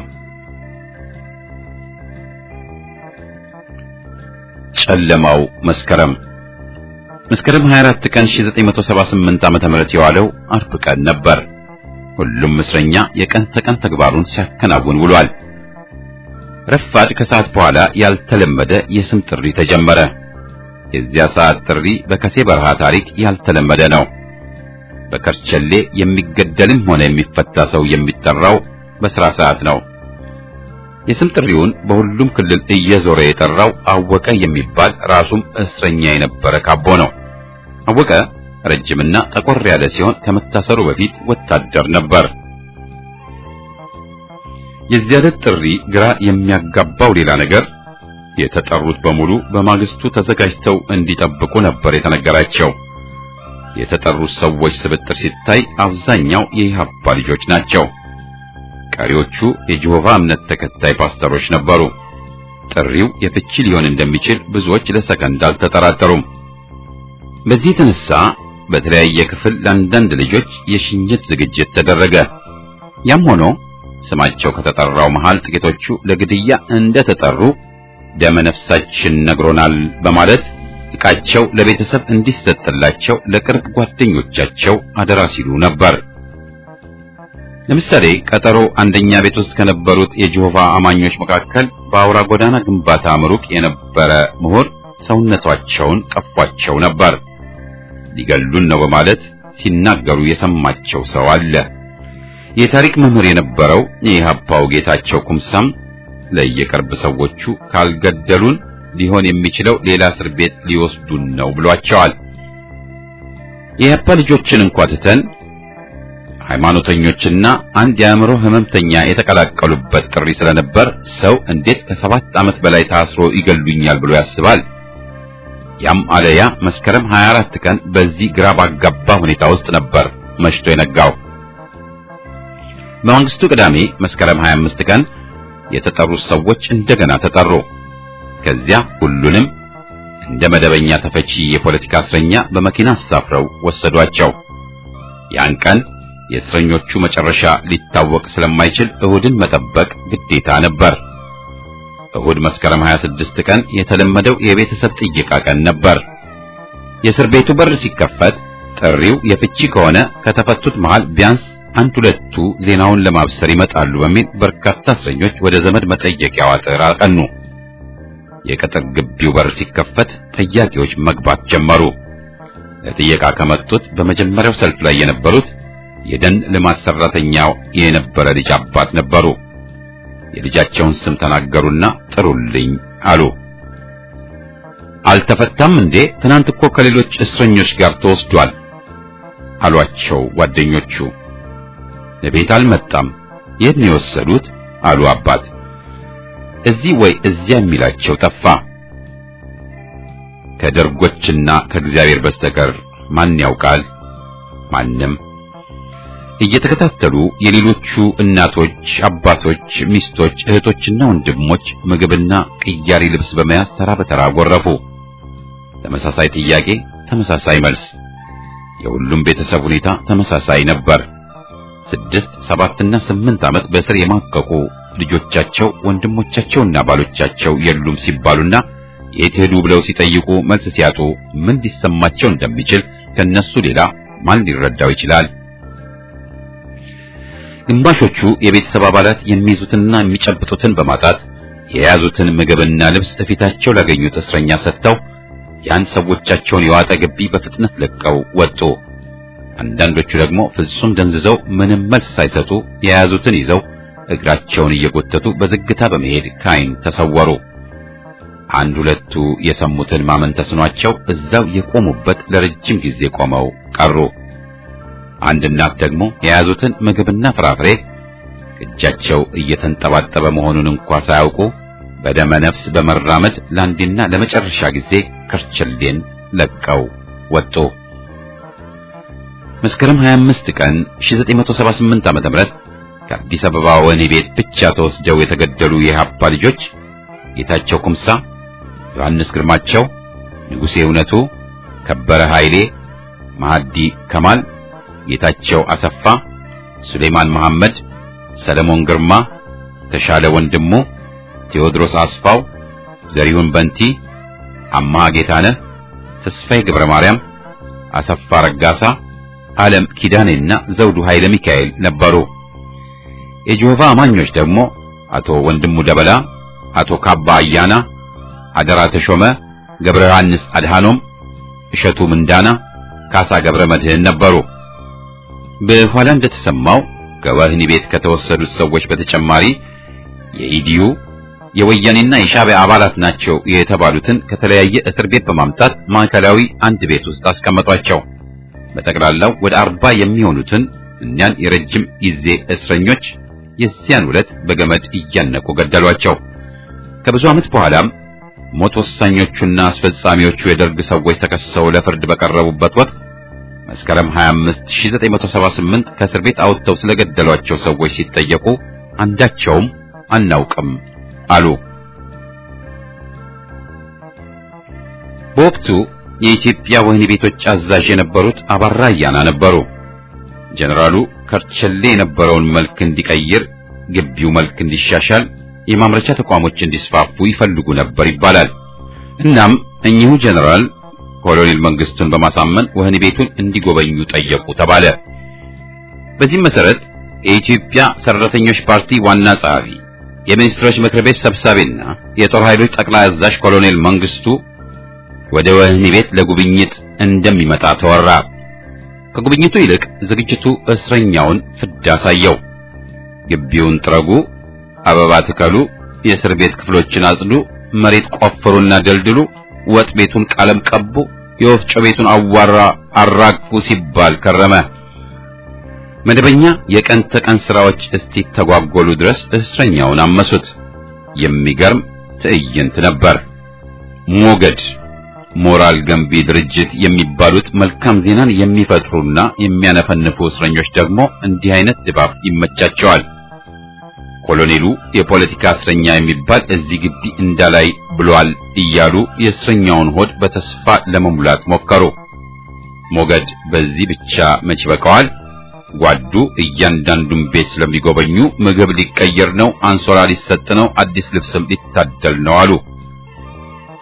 ጨለማው መስከረም መስከረም 24 ቀን 1978 ዓመተ ምህረት የዋለው አርብ ቀን ነበር። ሁሉም እስረኛ የቀን ተቀን ተግባሩን ሲያከናውን ውሏል። ረፋድ ከሰዓት በኋላ ያልተለመደ የስም ጥሪ ተጀመረ። የዚያ ሰዓት ጥሪ በከሴ በረሃ ታሪክ ያልተለመደ ነው። በከርቸሌ የሚገደልም ሆነ የሚፈታ ሰው የሚጠራው በስራ ሰዓት ነው። የስም ጥሪውን በሁሉም ክልል እየዞረ የጠራው አወቀ የሚባል ራሱም እስረኛ የነበረ ካቦ ነው። አወቀ ረጅምና ጠቆር ያለ ሲሆን ከመታሰሩ በፊት ወታደር ነበር። የዚያ ዕለት ጥሪ ግራ የሚያጋባው ሌላ ነገር የተጠሩት በሙሉ በማግስቱ ተዘጋጅተው እንዲጠብቁ ነበር የተነገራቸው። የተጠሩት ሰዎች ስብጥር ሲታይ አብዛኛው የኢህአፓ ልጆች ናቸው። ቀሪዎቹ የጂሆቫ እምነት ተከታይ ፓስተሮች ነበሩ። ጥሪው የፍቺ ሊሆን እንደሚችል ብዙዎች ለሰከንድ አልተጠራጠሩም። በዚህ የተነሳ በተለያየ ክፍል ለአንዳንድ ልጆች የሽኝት ዝግጅት ተደረገ። ያም ሆኖ ስማቸው ከተጠራው መሃል ጥቂቶቹ ለግድያ እንደተጠሩ ደመ ነፍሳችን ነግሮናል በማለት ዕቃቸው ለቤተሰብ እንዲሰጥላቸው ለቅርብ ጓደኞቻቸው አደራ ሲሉ ነበር። ለምሳሌ ቀጠሮ አንደኛ ቤት ውስጥ ከነበሩት የጂሆቫ አማኞች መካከል በአውራ ጎዳና ግንባታ ምሩቅ የነበረ ምሁር ሰውነቷቸውን ቀፏቸው ነበር። ሊገሉን ነው በማለት ሲናገሩ የሰማቸው ሰው አለ። የታሪክ መምህር የነበረው የኢህአፓው ጌታቸው ኩምሳም ለየቅርብ ሰዎቹ ካልገደሉን ሊሆን የሚችለው ሌላ እስር ቤት ሊወስዱን ነው ብሏቸዋል። የኢህአፓ ልጆችን እንኳ ትተን ሃይማኖተኞችና አንድ የአእምሮ ህመምተኛ የተቀላቀሉበት ጥሪ ስለነበር ሰው እንዴት ከሰባት ዓመት በላይ ታስሮ ይገሉኛል ብሎ ያስባል? ያም አለያ መስከረም 24 ቀን በዚህ ግራ ባጋባ ሁኔታ ውስጥ ነበር መሽቶ የነጋው። በማግስቱ ቅዳሜ መስከረም 25 ቀን የተጠሩት ሰዎች እንደገና ተጠሩ። ከዚያ ሁሉንም እንደ መደበኛ ተፈቺ የፖለቲካ እስረኛ በመኪና አሳፍረው ወሰዷቸው። ያን ቀን የእስረኞቹ መጨረሻ ሊታወቅ ስለማይችል እሁድን መጠበቅ ግዴታ ነበር። እሁድ መስከረም 26 ቀን የተለመደው የቤተሰብ ጥየቃ ቀን ነበር። የእስር ቤቱ በር ሲከፈት ጥሪው የፍቺ ከሆነ ከተፈቱት መሃል ቢያንስ አንድ ሁለቱ ዜናውን ለማብሰር ይመጣሉ በሚል በርካታ እስረኞች ወደ ዘመድ መጠየቂያው አጥር አቀኑ። የቅጥር ግቢው በር ሲከፈት ጠያቂዎች መግባት ጀመሩ። ለጥየቃ ከመጡት በመጀመሪያው ሰልፍ ላይ የነበሩት የደን ልማት ሰራተኛው የነበረ ልጅ አባት ነበሩ። የልጃቸውን ስም ተናገሩና ጥሩልኝ አሉ። አልተፈታም እንዴ? ትናንት እኮ ከሌሎች እስረኞች ጋር ተወስዷል አሏቸው ጓደኞቹ። ለቤት አልመጣም። የት ነው የወሰዱት? አሉ አባት። እዚህ ወይ እዚያ የሚላቸው ጠፋ። ከደርጎችና ከእግዚአብሔር በስተቀር ማን ያውቃል? ማንም። እየተከታተሉ የሌሎቹ እናቶች፣ አባቶች፣ ሚስቶች፣ እህቶችና ወንድሞች ምግብና ቅያሪ ልብስ በመያዝ ተራ በተራ ጎረፉ። ተመሳሳይ ጥያቄ፣ ተመሳሳይ መልስ። የሁሉም ቤተሰብ ሁኔታ ተመሳሳይ ነበር። ስድስት ሰባትና ስምንት ዓመት በእስር የማቀቁ ልጆቻቸው ወንድሞቻቸውና ባሎቻቸው የሉም ሲባሉና የት ሄዱ ብለው ሲጠይቁ መልስ ሲያጡ ምን ሊሰማቸው እንደሚችል ከነሱ ሌላ ማን ሊረዳው ይችላል? ግማሾቹ የቤተሰብ አባላት የሚይዙትና የሚጨብጡትን በማጣት የያዙትን ምግብና ልብስ እፊታቸው ላገኙት እስረኛ ሰጥተው ያን ሰዎቻቸውን የዋጠ ግቢ በፍጥነት ለቀው ወጡ። አንዳንዶቹ ደግሞ ፍጹም ደንዝዘው ምንም መልስ ሳይሰጡ የያዙትን ይዘው እግራቸውን እየጎተቱ በዝግታ በመሄድ ከዓይን ተሰወሩ። አንድ ሁለቱ የሰሙትን ማመን ተስኗቸው እዛው የቆሙበት ለረጅም ጊዜ ቆመው ቀሩ። አንድ እናት ደግሞ የያዙትን ምግብና ፍራፍሬ እጃቸው እየተንጠባጠበ መሆኑን እንኳ ሳያውቁ በደመ ነፍስ በመራመድ ለአንዴና ለመጨረሻ ጊዜ ከርቸሌን ለቀው ወጡ። መስከረም 25 ቀን 1978 ዓ.ም ከአዲስ አበባ ወህኒ ቤት ብቻ ተወስደው የተገደሉ የኢህአፓ ልጆች ጌታቸው ኩምሳ፣ ዮሐንስ ግርማቸው፣ ንጉሴ እውነቱ፣ ከበረ ኃይሌ፣ ማህዲ ከማል፣ ጌታቸው አሰፋ፣ ሱሌማን መሐመድ፣ ሰለሞን ግርማ፣ ተሻለ ወንድሙ፣ ቴዎድሮስ አስፋው፣ ዘሪሁን በንቲ፣ አማሃ ጌታነህ፣ ተስፋዬ ገብረ ማርያም፣ አሰፋ ረጋሳ፣ ዓለም ኪዳኔና ዘውዱ ኃይለ ሚካኤል ነበሩ። የጆሆቫ አማኞች ደግሞ አቶ ወንድሙ ደበላ፣ አቶ ካባ አያና፣ አደራ ተሾመ፣ ገብረ ዮሐንስ አድሃኖም፣ እሸቱ ምንዳና፣ ካሳ ገብረ መድህን ነበሩ። በኋላ እንደተሰማው ከወህኒ ቤት ከተወሰዱት ሰዎች በተጨማሪ የኢዲዩ የወያኔና የሻዕቢያ አባላት ናቸው የተባሉትን ከተለያየ እስር ቤት በማምጣት ማዕከላዊ አንድ ቤት ውስጥ አስቀመጧቸው። በጠቅላላው ወደ አርባ የሚሆኑትን እኛን የረጅም ጊዜ እስረኞች የዚያን ዕለት በገመድ እያነቁ ገደሏቸው። ከብዙ ዓመት በኋላም ሞት ወሳኞቹና አስፈጻሚዎቹ የደርግ ሰዎች ተከሰው ለፍርድ በቀረቡበት ወቅት መስከረም 25 1978 ከእስር ቤት አውጥተው ስለገደሏቸው ሰዎች ሲጠየቁ አንዳቸውም አናውቅም አሉ። በወቅቱ የኢትዮጵያ ወህኒ ቤቶች አዛዥ የነበሩት አባራ አያና ነበሩ። ጀነራሉ ከርቸሌ የነበረውን መልክ እንዲቀይር፣ ግቢው መልክ እንዲሻሻል፣ የማምረቻ ተቋሞች እንዲስፋፉ ይፈልጉ ነበር ይባላል። እናም እኚሁ ጀነራል ኮሎኔል መንግስቱን በማሳመን ወህኒ ቤቱን እንዲጎበኙ ጠየቁ ተባለ። በዚህም መሰረት የኢትዮጵያ ሰራተኞች ፓርቲ ዋና ጸሐፊ፣ የሚኒስትሮች ምክር ቤት ሰብሳቢና የጦር ኃይሎች ጠቅላይ አዛዥ ኮሎኔል መንግስቱ ወደ ወህኒ ቤት ለጉብኝት እንደሚመጣ ተወራ። ከጉብኝቱ ይልቅ ዝግጅቱ እስረኛውን ፍዳ አሳየው። ግቢውን ጥረጉ፣ አበባ ትከሉ፣ የእስር ቤት ክፍሎችን አጽዱ፣ መሬት ቆፍሩና ደልድሉ፣ ወጥ ቤቱን ቀለም ቀቡ፣ የወፍጮ ቤቱን አዋራ አራግፉ ሲባል ከረመ። መደበኛ የቀን ተቀን ስራዎች እስቲ ተጓጎሉ ድረስ እስረኛውን አመሱት። የሚገርም ትዕይንት ነበር። ሞገድ ሞራል ገንቢ ድርጅት የሚባሉት መልካም ዜናን የሚፈጥሩና የሚያነፈንፉ እስረኞች ደግሞ እንዲህ አይነት ድባብ ይመቻቸዋል። ኮሎኔሉ የፖለቲካ እስረኛ የሚባል እዚህ ግቢ እንዳላይ ብሏል እያሉ የእስረኛውን ሆድ በተስፋ ለመሙላት ሞከሩ። ሞገድ በዚህ ብቻ መች በቀዋል። ጓዱ እያንዳንዱን ቤት ስለሚጎበኙ ምግብ ሊቀየር ነው፣ አንሶላ ሊሰጥ ነው፣ አዲስ ልብስም ሊታደል ነው አሉ።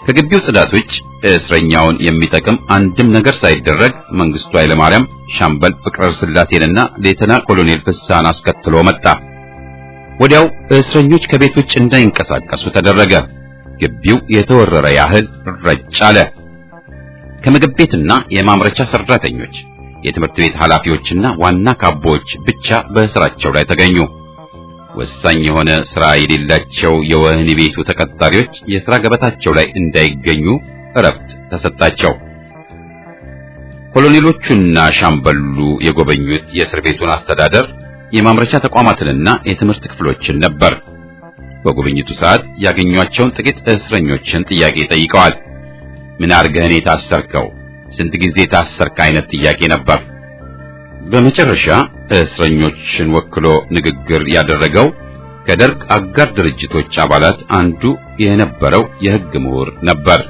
ከግቢው ጽዳት ውጭ እስረኛውን የሚጠቅም አንድም ነገር ሳይደረግ መንግስቱ ኃይለማርያም ሻምበል ፍቅረ ስላሴንና ሌተና ኮሎኔል ፍሳን አስከትሎ መጣ። ወዲያው እስረኞች ከቤት ውጭ እንዳይንቀሳቀሱ ተደረገ። ግቢው የተወረረ ያህል ረጭ አለ። ከምግብ ቤትና የማምረቻ ሰራተኞች፣ የትምህርት ቤት ኃላፊዎችና ዋና ካቦዎች ብቻ በስራቸው ላይ ተገኙ። ወሳኝ የሆነ ስራ የሌላቸው የወህኒ ቤቱ ተቀጣሪዎች የሥራ ገበታቸው ላይ እንዳይገኙ እረፍት ተሰጣቸው። ኮሎኔሎቹና ሻምበሉ የጎበኙት የእስር ቤቱን አስተዳደር የማምረቻ ተቋማትንና የትምህርት ክፍሎችን ነበር። በጉብኝቱ ሰዓት ያገኟቸውን ጥቂት እስረኞችን ጥያቄ ጠይቀዋል። ምን አርገህን የታሰርከው? ስንት ጊዜ ታሰርክ? አይነት ጥያቄ ነበር። በመጨረሻ እስረኞችን ወክሎ ንግግር ያደረገው ከደርግ አጋር ድርጅቶች አባላት አንዱ የነበረው የሕግ ምሁር ነበር።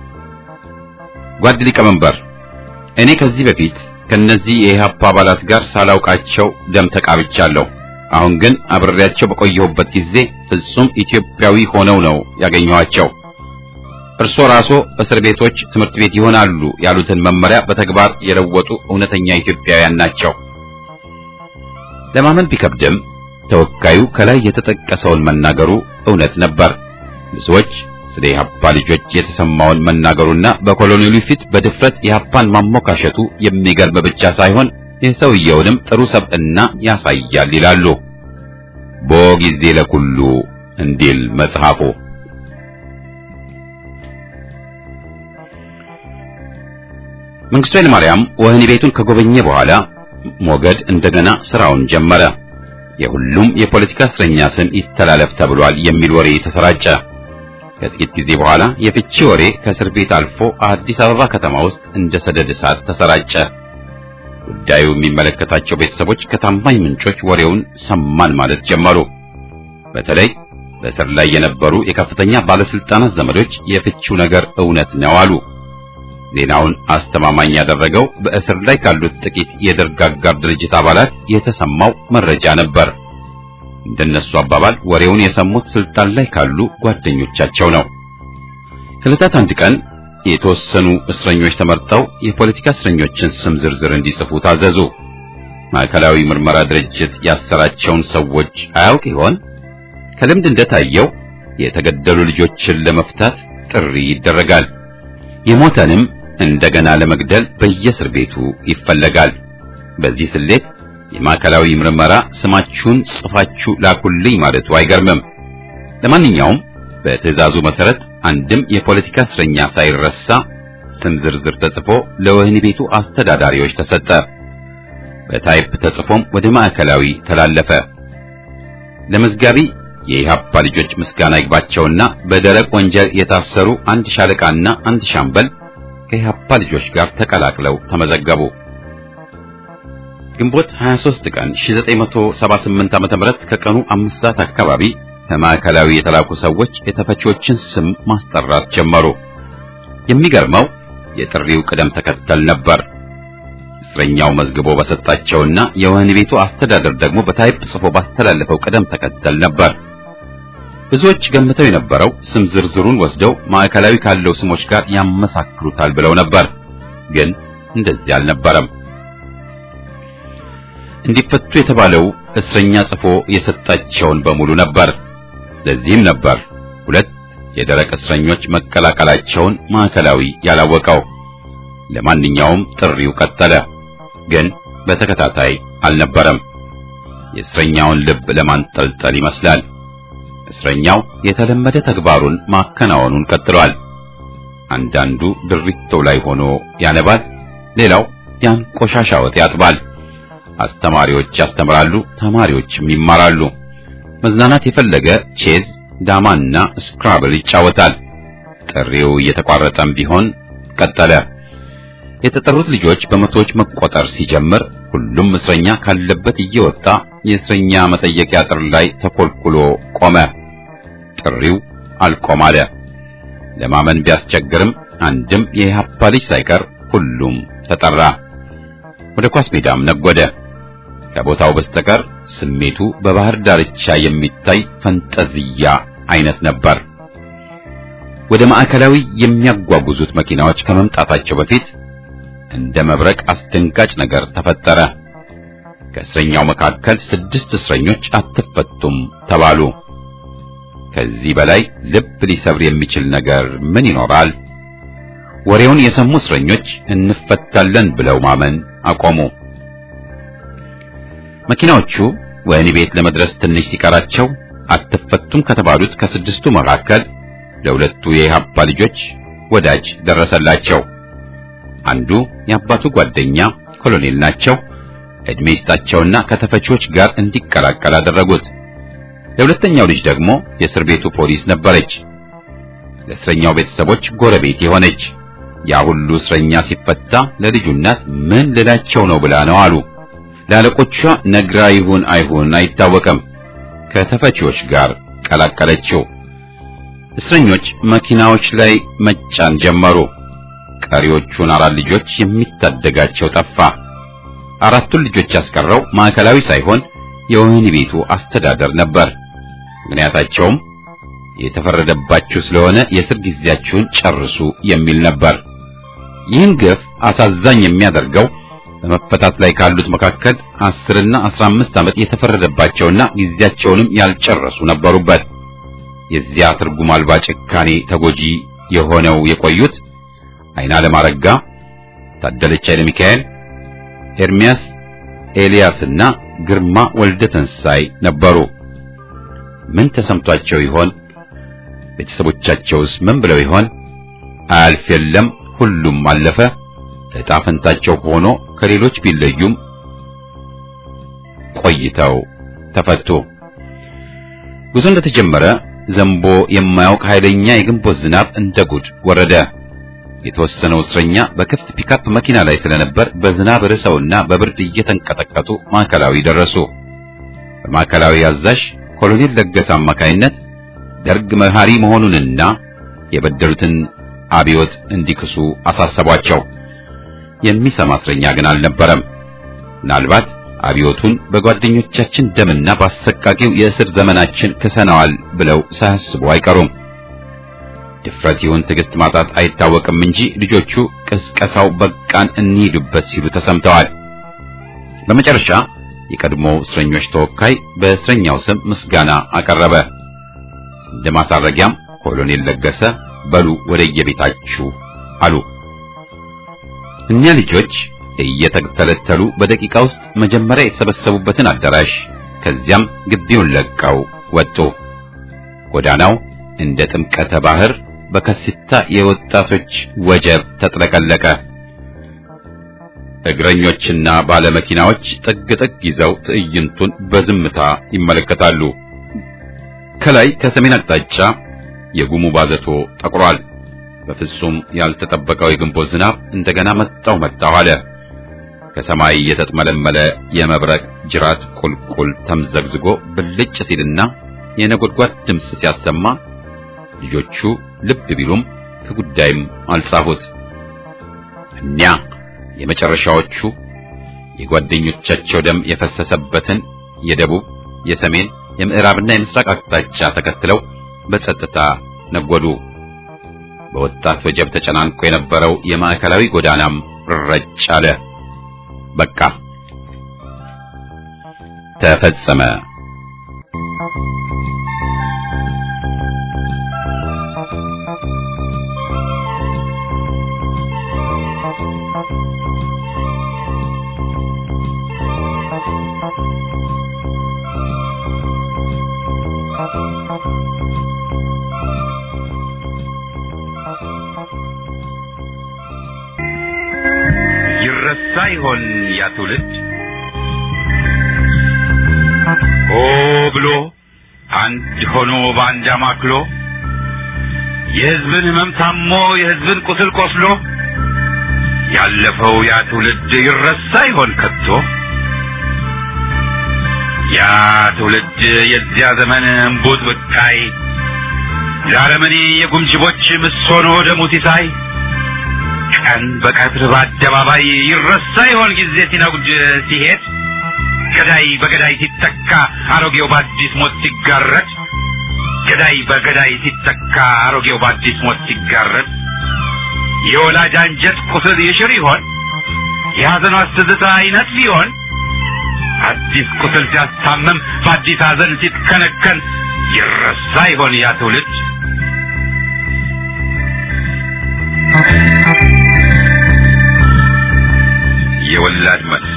ጓድ ሊቀመንበር፣ እኔ ከዚህ በፊት ከነዚህ የኢህአፓ አባላት ጋር ሳላውቃቸው ደም ተቃብቻለሁ። አሁን ግን አብሬያቸው በቆየሁበት ጊዜ ፍጹም ኢትዮጵያዊ ሆነው ነው ያገኘኋቸው። እርሶ ራሶ እስር ቤቶች ትምህርት ቤት ይሆናሉ ያሉትን መመሪያ በተግባር የለወጡ እውነተኛ ኢትዮጵያውያን ናቸው። ለማመን ቢከብድም ተወካዩ ከላይ የተጠቀሰውን መናገሩ እውነት ነበር። ብዙዎች ስለ ኢህአፓ ልጆች የተሰማውን መናገሩና በኮሎኔሉ ፊት በድፍረት ኢህአፓን ማሞካሸቱ የሚገርም ብቻ ሳይሆን የሰውየውንም ጥሩ ሰብዕና ያሳያል ይላሉ። ቦ ጊዜ ለኩሉ እንዲል መጽሐፉ። መንግስቱ ኃይለማርያም ወህኒ ቤቱን ከጎበኘ በኋላ ሞገድ እንደገና ስራውን ጀመረ። የሁሉም የፖለቲካ እስረኛ ስም ይተላለፍ ተብሏል የሚል ወሬ ተሰራጨ። ከጥቂት ጊዜ በኋላ የፍቺ ወሬ ከእስር ቤት አልፎ አዲስ አበባ ከተማ ውስጥ እንደ ሰደድ እሳት ተሰራጨ። ጉዳዩ የሚመለከታቸው ቤተሰቦች ከታማኝ ምንጮች ወሬውን ሰማን ማለት ጀመሩ። በተለይ በእስር ላይ የነበሩ የከፍተኛ ባለስልጣናት ዘመዶች የፍቺው ነገር እውነት ነው አሉ። ዜናውን አስተማማኝ ያደረገው በእስር ላይ ካሉት ጥቂት የደርግ አጋር ድርጅት አባላት የተሰማው መረጃ ነበር። እንደነሱ አባባል ወሬውን የሰሙት ስልጣን ላይ ካሉ ጓደኞቻቸው ነው። ከዕለታት አንድ ቀን የተወሰኑ እስረኞች ተመርጠው የፖለቲካ እስረኞችን ስም ዝርዝር እንዲጽፉ ታዘዙ። ማዕከላዊ ምርመራ ድርጅት ያሰራቸውን ሰዎች አያውቅ ይሆን? ከልምድ እንደታየው የተገደሉ ልጆችን ለመፍታት ጥሪ ይደረጋል። የሞተንም እንደገና ለመግደል በየእስር ቤቱ ይፈለጋል። በዚህ ስሌት የማዕከላዊ ምርመራ ስማችሁን ጽፋችሁ ላኩልኝ ማለቱ አይገርምም። ለማንኛውም በትዕዛዙ መሰረት አንድም የፖለቲካ እስረኛ ሳይረሳ ስም ዝርዝር ተጽፎ ለወህኒ ቤቱ አስተዳዳሪዎች ተሰጠ። በታይፕ ተጽፎም ወደ ማዕከላዊ ተላለፈ። ለመዝጋቢ የኢህአፓ ልጆች ምስጋና ይግባቸውና በደረቅ ወንጀል የታሰሩ አንድ ሻለቃና አንድ ሻምበል ከኢህአፓ ልጆች ጋር ተቀላቅለው ተመዘገቡ። ግንቦት 23 ቀን 1978 ዓ.ም ከቀኑ አምስት ሰዓት አካባቢ ከማዕከላዊ የተላኩ ሰዎች የተፈቺዎችን ስም ማስጠራት ጀመሩ። የሚገርመው የጥሪው ቅደም ተከተል ነበር። እስረኛው መዝግቦ በሰጣቸውና የወህኒ ቤቱ አስተዳደር ደግሞ በታይፕ ጽፎ ባስተላለፈው ቅደም ተከተል ነበር። ብዙዎች ገምተው የነበረው ስም ዝርዝሩን ወስደው ማዕከላዊ ካለው ስሞች ጋር ያመሳክሩታል ብለው ነበር። ግን እንደዚህ አልነበረም። እንዲፈቱ የተባለው እስረኛ ጽፎ የሰጣቸውን በሙሉ ነበር። ለዚህም ነበር ሁለት የደረቅ እስረኞች መቀላቀላቸውን ማዕከላዊ ያላወቀው። ለማንኛውም ጥሪው ቀጠለ፣ ግን በተከታታይ አልነበረም። የእስረኛውን ልብ ለማንጠልጠል ይመስላል። እስረኛው የተለመደ ተግባሩን ማከናወኑን ቀጥሏል። አንዳንዱ ድሪቶ ላይ ሆኖ ያነባል፣ ሌላው ያን ቆሻሻ ወጥ ያጥባል። አስተማሪዎች ያስተምራሉ፣ ተማሪዎችም ይማራሉ። መዝናናት የፈለገ ቼዝ፣ ዳማና ስክራብል ይጫወታል። ጥሪው እየተቋረጠም ቢሆን ቀጠለ። የተጠሩት ልጆች በመቶዎች መቆጠር ሲጀምር ሁሉም እስረኛ ካለበት እየወጣ የእስረኛ መጠየቂያ አጥር ላይ ተኮልኩሎ ቆመ። ጥሪው አልቆም አለ። ለማመን ቢያስቸግርም አንድም የኢህአፓ ልጅ ሳይቀር ሁሉም ተጠራ። ወደ ኳስ ሜዳም ነጎደ። ከቦታው በስተቀር ስሜቱ በባህር ዳርቻ የሚታይ ፈንጠዝያ አይነት ነበር። ወደ ማዕከላዊ የሚያጓጉዙት መኪናዎች ከመምጣታቸው በፊት እንደ መብረቅ አስደንጋጭ ነገር ተፈጠረ። ከእስረኛው መካከል ስድስት እስረኞች አትፈቱም ተባሉ። ከዚህ በላይ ልብ ሊሰብር የሚችል ነገር ምን ይኖራል? ወሬውን የሰሙ እስረኞች እንፈታለን ብለው ማመን አቆሙ። መኪናዎቹ ወህኒ ቤት ለመድረስ ትንሽ ሲቀራቸው አትፈቱም ከተባሉት ከስድስቱ መካከል ለሁለቱ የኢህአፓ ልጆች ወዳጅ ደረሰላቸው። አንዱ የአባቱ ጓደኛ ኮሎኔል ናቸው። እድሜ ይስጣቸውና ከተፈቺዎች ጋር እንዲቀላቀል አደረጉት። ለሁለተኛው ልጅ ደግሞ የእስር ቤቱ ፖሊስ ነበረች። ለእስረኛው ቤተሰቦች ጎረቤት የሆነች ያ ሁሉ እስረኛ ሲፈታ ለልጁ እናት ምን ልላቸው ነው ብላ ነው አሉ። ለአለቆቿ ነግራ ይሁን አይሁን አይታወቅም። ከተፈቺዎች ጋር ቀላቀለችው። እስረኞች መኪናዎች ላይ መጫን ጀመሩ። ቀሪዎቹን አራት ልጆች የሚታደጋቸው ጠፋ። አራቱን ልጆች ያስቀረው ማዕከላዊ ሳይሆን የወህኒ ቤቱ አስተዳደር ነበር። ምክንያታቸውም የተፈረደባችሁ ስለሆነ የእስር ጊዜያችሁን ጨርሱ የሚል ነበር። ይህን ግፍ አሳዛኝ የሚያደርገው በመፈታት ላይ ካሉት መካከል አስርና አስራ አምስት ዓመት የተፈረደባቸውና ጊዜያቸውንም ያልጨረሱ ነበሩበት። የዚያ ትርጉም አልባ ጭካኔ ተጎጂ የሆነው የቆዩት አይናለም አረጋ፣ ታደለች ኃይለ ሚካኤል፣ ኤርሚያስ ኤልያስና ግርማ ወልደ ተንሳይ ነበሩ። ምን ተሰምቷቸው ይሆን? ቤተሰቦቻቸውስ ምን ብለው ይሆን? አያልፍ የለም ሁሉም አለፈ። ዕጣ ፈንታቸው ሆኖ ከሌሎች ቢለዩም ቆይተው ተፈቱ። ጉዞ እንደተጀመረ ዘንቦ የማያውቅ ኃይለኛ የግንቦት ዝናብ እንደ ጉድ ወረደ። የተወሰነው እስረኛ በክፍት ፒካፕ መኪና ላይ ስለነበር በዝናብ ርሰውና በብርድ እየተንቀጠቀጡ ማዕከላዊ ደረሱ። በማዕከላዊ አዛዥ ኮሎኔል ለገሰ አማካይነት ደርግ መሐሪ መሆኑንና የበደሉትን አብዮት እንዲክሱ አሳሰቧቸው። የሚሰማ እስረኛ ግን አልነበረም። ምናልባት አብዮቱን በጓደኞቻችን ደምና በአሰቃቂው የእስር ዘመናችን ክሰነዋል ብለው ሳያስቡ አይቀሩም። ድፍረት ይሁን ትዕግስት ማጣት አይታወቅም እንጂ ልጆቹ ቅስቀሳው በቃን እንሂዱበት ሲሉ ተሰምተዋል። በመጨረሻ የቀድሞው እስረኞች ተወካይ በእስረኛው ስም ምስጋና አቀረበ። እንደ ማሳረጊያም ኮሎኔል ለገሰ በሉ ወደየቤታችሁ አሉ። እኒያ ልጆች እየተተለተሉ በደቂቃ ውስጥ መጀመሪያ የተሰበሰቡበትን አዳራሽ ከዚያም ግቢውን ለቀው ወጡ። ጎዳናው እንደ ጥምቀተ ባህር በከሲታ የወጣቶች ወጀብ ተጥለቀለቀ። እግረኞችና ባለመኪናዎች ጥግ ጥግ ይዘው ትዕይንቱን በዝምታ ይመለከታሉ። ከላይ ከሰሜን አቅጣጫ የጉሙ ባዘቶ ጠቁሯል። በፍጹም ያልተጠበቀው የግንቦት ዝናብ እንደገና መጣው መጣው አለ። ከሰማይ የተጥመለመለ የመብረቅ ጅራት ቁልቁል ተምዘግዝጎ ብልጭ ሲልና የነጎድጓድ ድምፅ ሲያሰማ ልጆቹ ልብ ቢሉም ከጉዳይም አልጻፉት። እኒያ የመጨረሻዎቹ የጓደኞቻቸው ደም የፈሰሰበትን የደቡብ፣ የሰሜን፣ የምዕራብና የምስራቅ አቅጣጫ ተከትለው በጸጥታ ነጎዱ። በወጣት ወጀብ ተጨናንቆ የነበረው የማዕከላዊ ጎዳናም ረጭ አለ። በቃ ተፈጸመ። ይረሳ ይሆን ያ ትውልድ ሆ ብሎ አንድ ሆኖ በአንድ አማክሎ የሕዝብን ሕመም ታሞ የሕዝብን ቁስል ቆስሎ ያለፈው ያ ትውልድ ይረሳ ይሆን ከቶ ያ ትውልድ የዚያ ዘመን እምቡጥ ብቃይ ለአረመኔ የጉምጅቦች ምሶኖ ደሙ ሲሳይ ቀን በቀትር በአደባባይ ይረሳ ይሆን ጊዜ ሲነጉድ ሲሄድ ገዳይ በገዳይ ሲተካ አሮጌው በአዲስ ሞት ሲጋረድ ገዳይ በገዳይ ሲተካ አሮጌው በአዲስ ሞት ሲጋረጥ የወላጅ አንጀት ቁስል ይሽር ይሆን የሐዘኗ ትዝታ አይነት ቢሆን አዲስ ቁስል ሲያስታምም በአዲስ ሐዘን ሲትከነከን ይረሳ ይሆን ያ ትውልድ የወላድ መልስ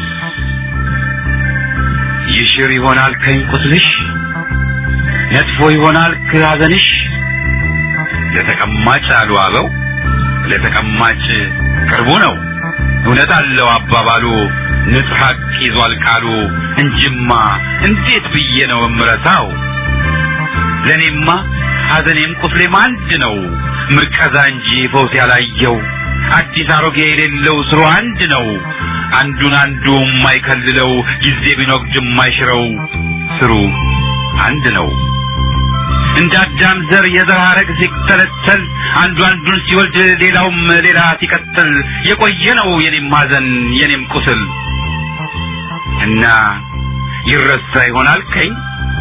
ይሽር ይሆናል ከኝ ቁስልሽ ነጥፎ ይሆናል ከሐዘንሽ ለተቀማጭ አሉ አበው ለተቀማጭ ቅርቡ ነው እውነት አለው አባባሉ ንጹሕ ሐቅ ይዟል ቃሉ እንጅማ እንዴት ብዬ ነው እምረሳው ለእኔማ ሐዘኔም ቁስሌም አንድ ነው ምርቀዛ እንጂ ፈውስ ያላየው አዲስ አሮጌ የሌለው ስሩ አንድ ነው አንዱን አንዱ የማይከልለው ጊዜ ቢኖግድ የማይሽረው ስሩ አንድ ነው እንደ አዳም ዘር የዘር ሐረግ ሲተለተል አንዱ አንዱን ሲወልድ ሌላውም ሌላ ሲቀጥል የቆየ ነው የኔም ሐዘን የኔም ቁስል እና ይረሳ ይሆናል ከኝ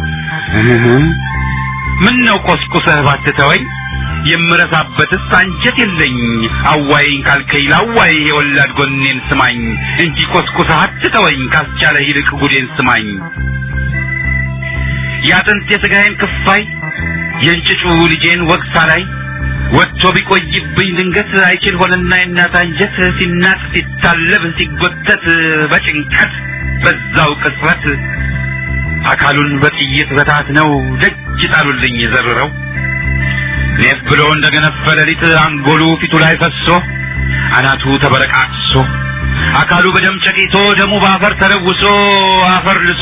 ምን ነው ቆስቁሰህ ባትተወኝ የምረሳበትስ አንጀት የለኝ አዋይኝ ካልከኝ ላዋይ የወላድ ጎኔን ስማኝ እንጂ ቆስቁሰህ አትተወኝ ካስቻለ ይልቅ ጉዴን ስማኝ የአጥንት የሥጋዬን ክፋይ የእንጭጩ ልጄን ወቅሳ ላይ ወጥቶ ቢቆይብኝ ድንገት አይችል ሆነና የእናት አንጀት ሲናጥ ሲታለብ ሲጎተት በጭንቀት በዛው ቅጽበት አካሉን በጥይት በታት ነው ደጅ ጣሉልኝ ዘርረው ኔፍ ብሎ እንደገነፈ ሌሊት አንጎሉ ፊቱ ላይ ፈሶ አናቱ ተበረቃቅሶ አካሉ በደም ጨቂቶ ደሙ በአፈር ተለውሶ አፈር ልሶ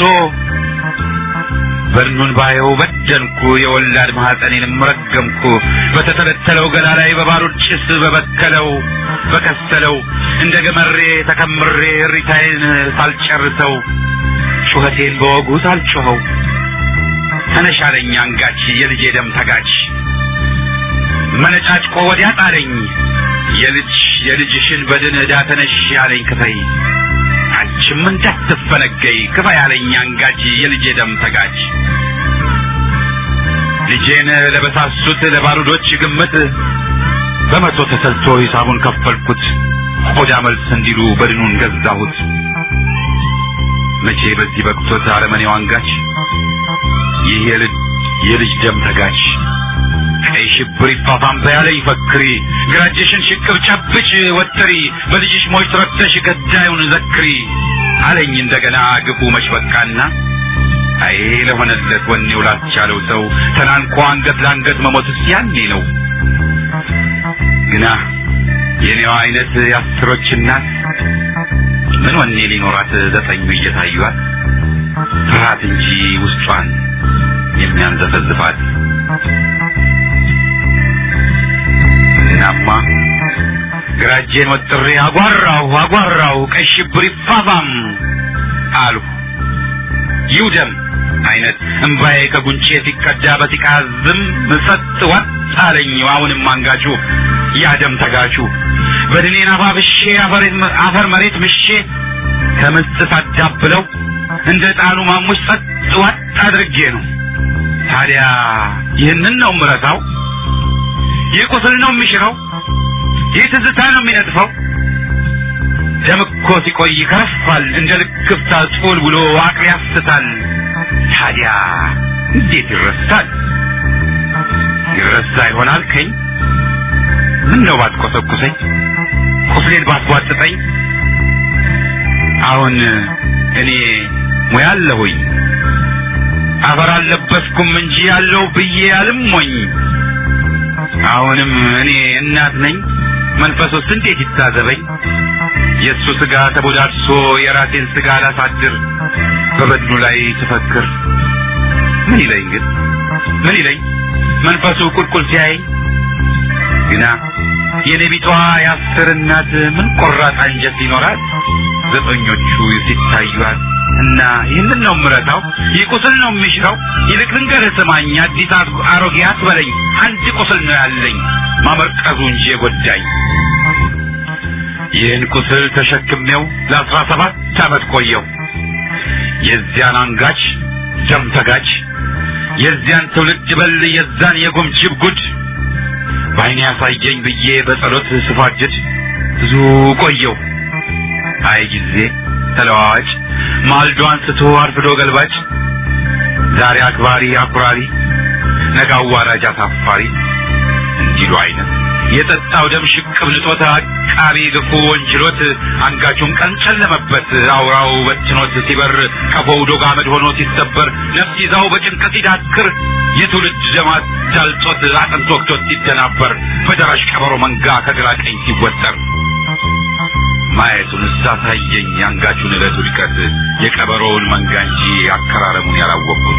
በድኑን ባየው በደንኩ የወላድ ማኅፀኔንም ረገምኩ በተተለተለው ገላ ላይ በባሩድ ጭስ በበከለው በከሰለው እንደ ገመሬ ተከምሬ እሪታዬን ሳልጨርሰው ጩኸቴን በወጉ ሳልጮኸው ተነሻለኝ አንጋች የልጄ ደም ተጋች መነጫጭቆ ወዲያ ጣለኝ የልጅ የልጅሽን በድን ዕዳ ተነሽ ያለኝ ክፈይ አንቺም እንዳትፈነገይ ክፋ ያለኝ አንጋች የልጄ ደም ተጋች ልጄን ለበሳሱት ለባሩዶች ግምት በመቶ ተሰልቶ ሂሳቡን ከፈልኩት ቆዳ መልስ እንዲሉ በድኑን ገዛሁት መቼ በዚህ በቅቶት አረመኔው አንጋች ይህ የልጅ ደም ተጋች ቀይ ሽብር ይፋፋም በያለኝ ፈክሪ ግራጅሽን ሽቅብ ጨብጭ ወጥሪ በልጅሽ ሞች ረክተሽ ገዳዩን ዘክሪ አለኝ እንደገና ግፉ መች በቃና አይ ለሆነለት ወኔው ላስቻለው ሰው ተናንቆ አንገት ለአንገት መሞትስ ያኔ ነው ግና የኔዋ አይነት የአስሮች እናት ምን ወኔ ሊኖራት ዘጠኙ እየታዩት ፍርሃት እንጂ ውስጧን የሚያንዘፈዝፋት እናማ ግራጄን ወጥሬ አጓራው አጓራው ቀይ ሽብር ይፋፋም አልሁ ይውደም አይነት እምባዬ ከጉንጬ ሲቀዳ በሲቃ ዝም ጸጥ ወጥ አለኝ አሁንም አንጋቹ ያደም ተጋቹ በድኔን አፋፍሼ አፈር መሬት ምሼ ከምስጥ ሳዳብለው እንደ ጣኑ ማሙሽ ጸጥ ወጥ አድርጌ ነው ታዲያ ይህንን ነው ምረሳው ይህ ቁስል ነው የሚሽረው ይህ ትዝታ ነው የሚነጥፈው ደም እኮ ሲቆይ ይከረፋል እንደ ልክፍታ ጡል ብሎ አቅል ያስታል ታዲያ እንዴት ይረሳል ይረሳ ይሆናል ከኝ ምን ነው ባትቆሰቁሰኝ ቁስሌን ባትቧጥጠኝ አሁን እኔ ሙያ አለሁኝ አፈር አልለበስኩም እንጂ ያለው ብዬ አልሞኝ አሁንም እኔ እናት ነኝ መንፈሱስ እንዴት ይታዘበኝ የእሱ ስጋ ተቦዳድሶ የራሴን ስጋ ላሳድር በበድኑ ላይ ትፈክር ምን ይለኝ ግን ምን ይለኝ መንፈሱ ቁልቁል ሲያይ ግና የኔ ቢቷ የአስር እናት ምን ቆራጥ አንጀት ሊኖራት ዘጠኞቹ ሲታዩት እና ይህንን ነው ምረታው ይህ ቁስል ነው የሚሽረው ይልቅ ልንገርህ ስማኝ አዲስ አሮጌ አትበለኝ አንድ ቁስል ነው ያለኝ ማመርቀዙ እንጂ የጎዳኝ ይህን ቁስል ተሸክሜው ለአስራ ሰባት ዓመት ቆየው የዚያን አንጋች ደም ተጋች የዚያን ትውልድ በል የዛን የጉምጅብ ጉድ በዓይኔ ያሳየኝ ብዬ በጸሎት ስፋጅድ ብዙ ቆየው። አይ ጊዜ ተለዋዋጭ ማልዶ አንስቶ አርፍዶ ገልባጭ ዛሬ አክባሪ አኩራሪ ነገ አዋራጅ አሳፋሪ እንዲሉ አይነት የጠጣው ደም ሽቅብ ንጦት አቃቢ ግፉ ወንጅሎት አንጋቹን ቀን ጨለመበት አውራው በትኖት ሲበር ቀፎው ዶግ አመድ ሆኖ ሲሰበር ነፍስ ይዛው በጭንቀት ሲዳክር የትውልድ ደማት ዳልጦት አጥንት ወቅቶት ሲደናበር በደራሽ ቀበሮ መንጋ ከግራ ቀኝ ሲወጠር ማየቱን ሳሳየኝ የአንጋቹን ዕለት ውድቀት የቀበሮውን መንጋ እንጂ አከራረሙን ያላወቅኩት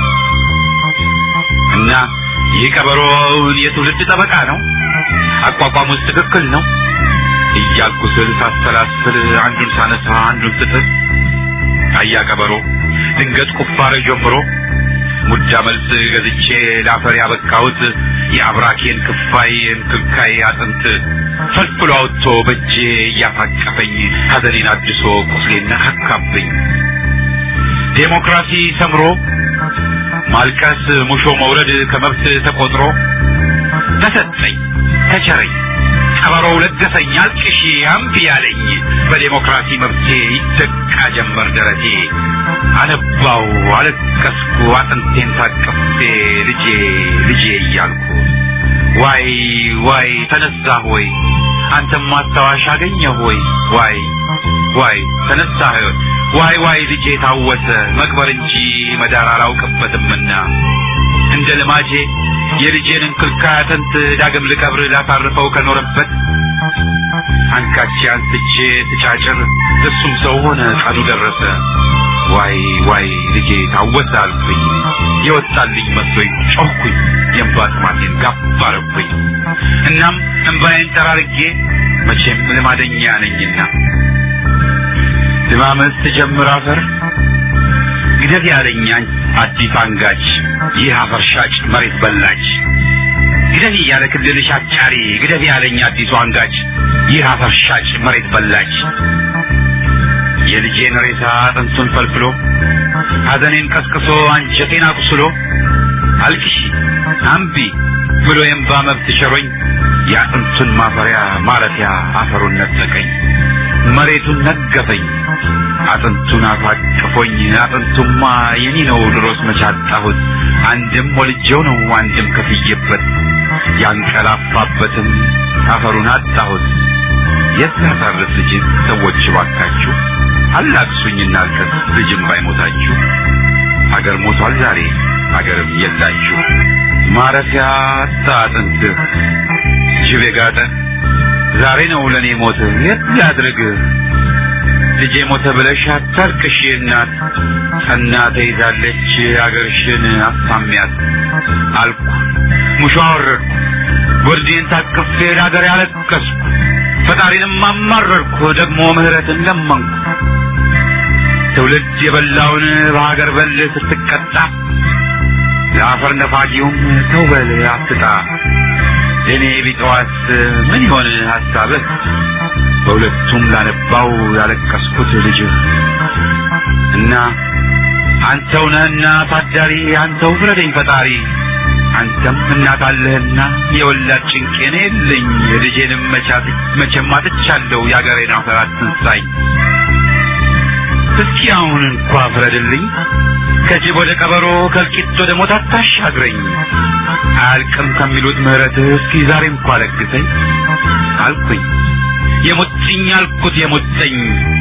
እና ይህ ቀበሮውን የትውልድ ጠበቃ ነው፣ አቋቋሙስ ትክክል ነው እያልኩ ስል ሳሰላስል አንዱን ሳነሳ አንዱን ስጥል አያ ቀበሮ ድንገት ቁፋሮ ጀምሮ ሙዳ መልስ ገዝቼ ላፈር ያበቃሁት የአብራኬን ክፋይ እንክልካይ አጥንት ፈልፍሎ አውጥቶ በእጄ እያፋቀፈኝ ሐዘኔን አድሶ ቁስሌን ነካካብኝ። ዴሞክራሲ ሰምሮ ማልቀስ ሙሾ መውረድ ከመብት ተቆጥሮ ተሰጠኝ ተቸረኝ ቀበሮው ለገሰኝ አልቅሺ አምቢ ያለኝ በዴሞክራሲ መብቴ ይደቃ ጀመር ደረቴ አነባው አለቀስኩ አጥንቴን ታቅፌ ልጄ ልጄ እያልኩ ዋይ ዋይ ተነሳ ሆይ አንተም ማስታወሻ አገኘ ሆይ ዋይ ዋይ ተነሳ ዋይ ዋይ ልጄ ታወሰ መቅበር እንጂ መዳር አላውቅበትምና እንደ ልማጄ የልጄን እንክልካይ አጥንት ዳግም ልቀብር ላሳርፈው ከኖረበት አንካቼ አንስቼ ትጫጭር እሱም ሰው ሆነ ቀኑ ደረሰ ዋይ ዋይ ልጄ ታወሰ አልኩኝ የወጣልኝ መስሎኝ ጮኩኝ የእንባ ጥማቴን ጋብ አረኩኝ እናም እንባዬን ጠራርጌ መቼም ልማደኛ ነኝና ልማመስ ትጀምር አፈር ግደት ያለኝ አዲስ አንጋች ይህ አፈር ሻጭ መሬት በላች ግደት እያለ ክልልሽ አጫሪ ግደት ያለኝ አዲሱ አንጋች ይህ አፈር ሻጭ መሬት በላች የልጄን ሬሳ አጥንቱን ፈልፍሎ ሐዘኔን ቀስቅሶ አንጀቴን አቁስሎ አልቅሺ አምቢ ብሎ የእምባ መብት ሸሮኝ የአጥንቱን ማፈሪያ ማረፊያ አፈሩን ነጠቀኝ መሬቱን ነገፈኝ አጥንቱን አፋቅፎኝ አጥንቱማ የኔ ነው ድሮስ መቻጣሁት አንድም ወልጄው ነው አንድም ከፍዬበት ያንቀላፋበትም አፈሩን አጣሁት የት ላሳርፍ ልጅ ሰዎች ባካችሁ አላቅሱኝ እናልቀስ ልጅም ባይሞታችሁ አገር ሞቷል ዛሬ አገርም የላችሁ ማረፊያ አጣ አጥንትህ ጅብ የጋጠ ዛሬ ነው ለእኔ ሞት የት ላድርግህ ልጄ ሞተ ብለሽ አታልቅሽ እናት ጸና ተይዛለች አገርሽን አሳሚያት አልኩ ሙሾ አወረድኩ ጎርዴን ታቅፌ ለአገር ያለቀስኩ ፈጣሪንም አማረርኩ ደግሞ ምህረትን ለመንኩ ትውልድ የበላውን በሀገር በል ስትቀጣ ለአፈር ነፋጊውም ተው በል አትጣ እኔ ቢጠዋስ ምን ይሆን ሀሳብህ በሁለቱም ላነባው ያለቀስኩት ልጅህ እና አንተው ነህና ታዳሪ አንተው ፍረደኝ ፈጣሪ አንተም እናት አለህና የወላድ ጭንቄን የለኝ ልጄንም መቻት መቼም አጥቻለሁ የአገሬን አፈር አትንሳኝ እስኪ አሁን እንኳ ፍረድልኝ ከጅብ ወደ ቀበሮ ከእልቂት ወደ ሞት አታሻግረኝ አያልቅም ከሚሉት ምህረትህ እስኪ ዛሬ እንኳ ለግሰኝ አልኩኝ የሙጥኝ አልኩት የሙጥኝ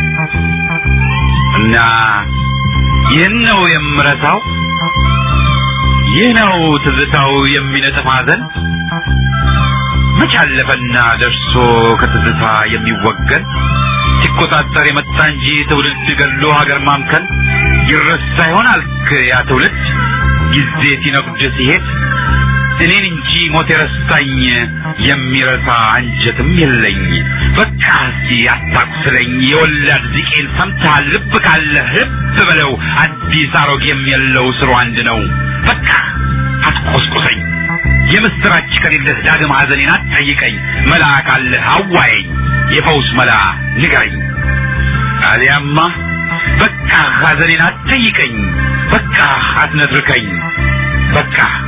እና ይህን ነው የምረሳው ይህ ነው ትዝታው የሚነጥፍ ሐዘን መች አለፈና ደርሶ ከትዝታ የሚወገን ሲቆጣጠር የመጣ እንጂ ትውልድ ገሎ ሀገር ማምከን ይረሳ ይሆን አልክ ያ ትውልድ ጊዜ ሲነጉድ ሲሄድ እኔን እንጂ ሞት የረሳኝ የሚረሳ አንጀትም የለኝ። በቃ እስኪ አታቁስለኝ የወላድ ዚቄን ሰምተሃል? ልብ ካለ ልብ በለው አዲስ አሮጌም የለው ስሩ አንድ ነው። በቃ አትቆስቁሰኝ የምስራች ከሌለህ ዳግም ሐዘኔን አትጠይቀኝ። መላ ካለህ አዋየኝ የፈውስ መላ ንገረኝ። አሊያማ በቃ ሐዘኔን አትጠይቀኝ። በቃ አትነትርከኝ። በቃ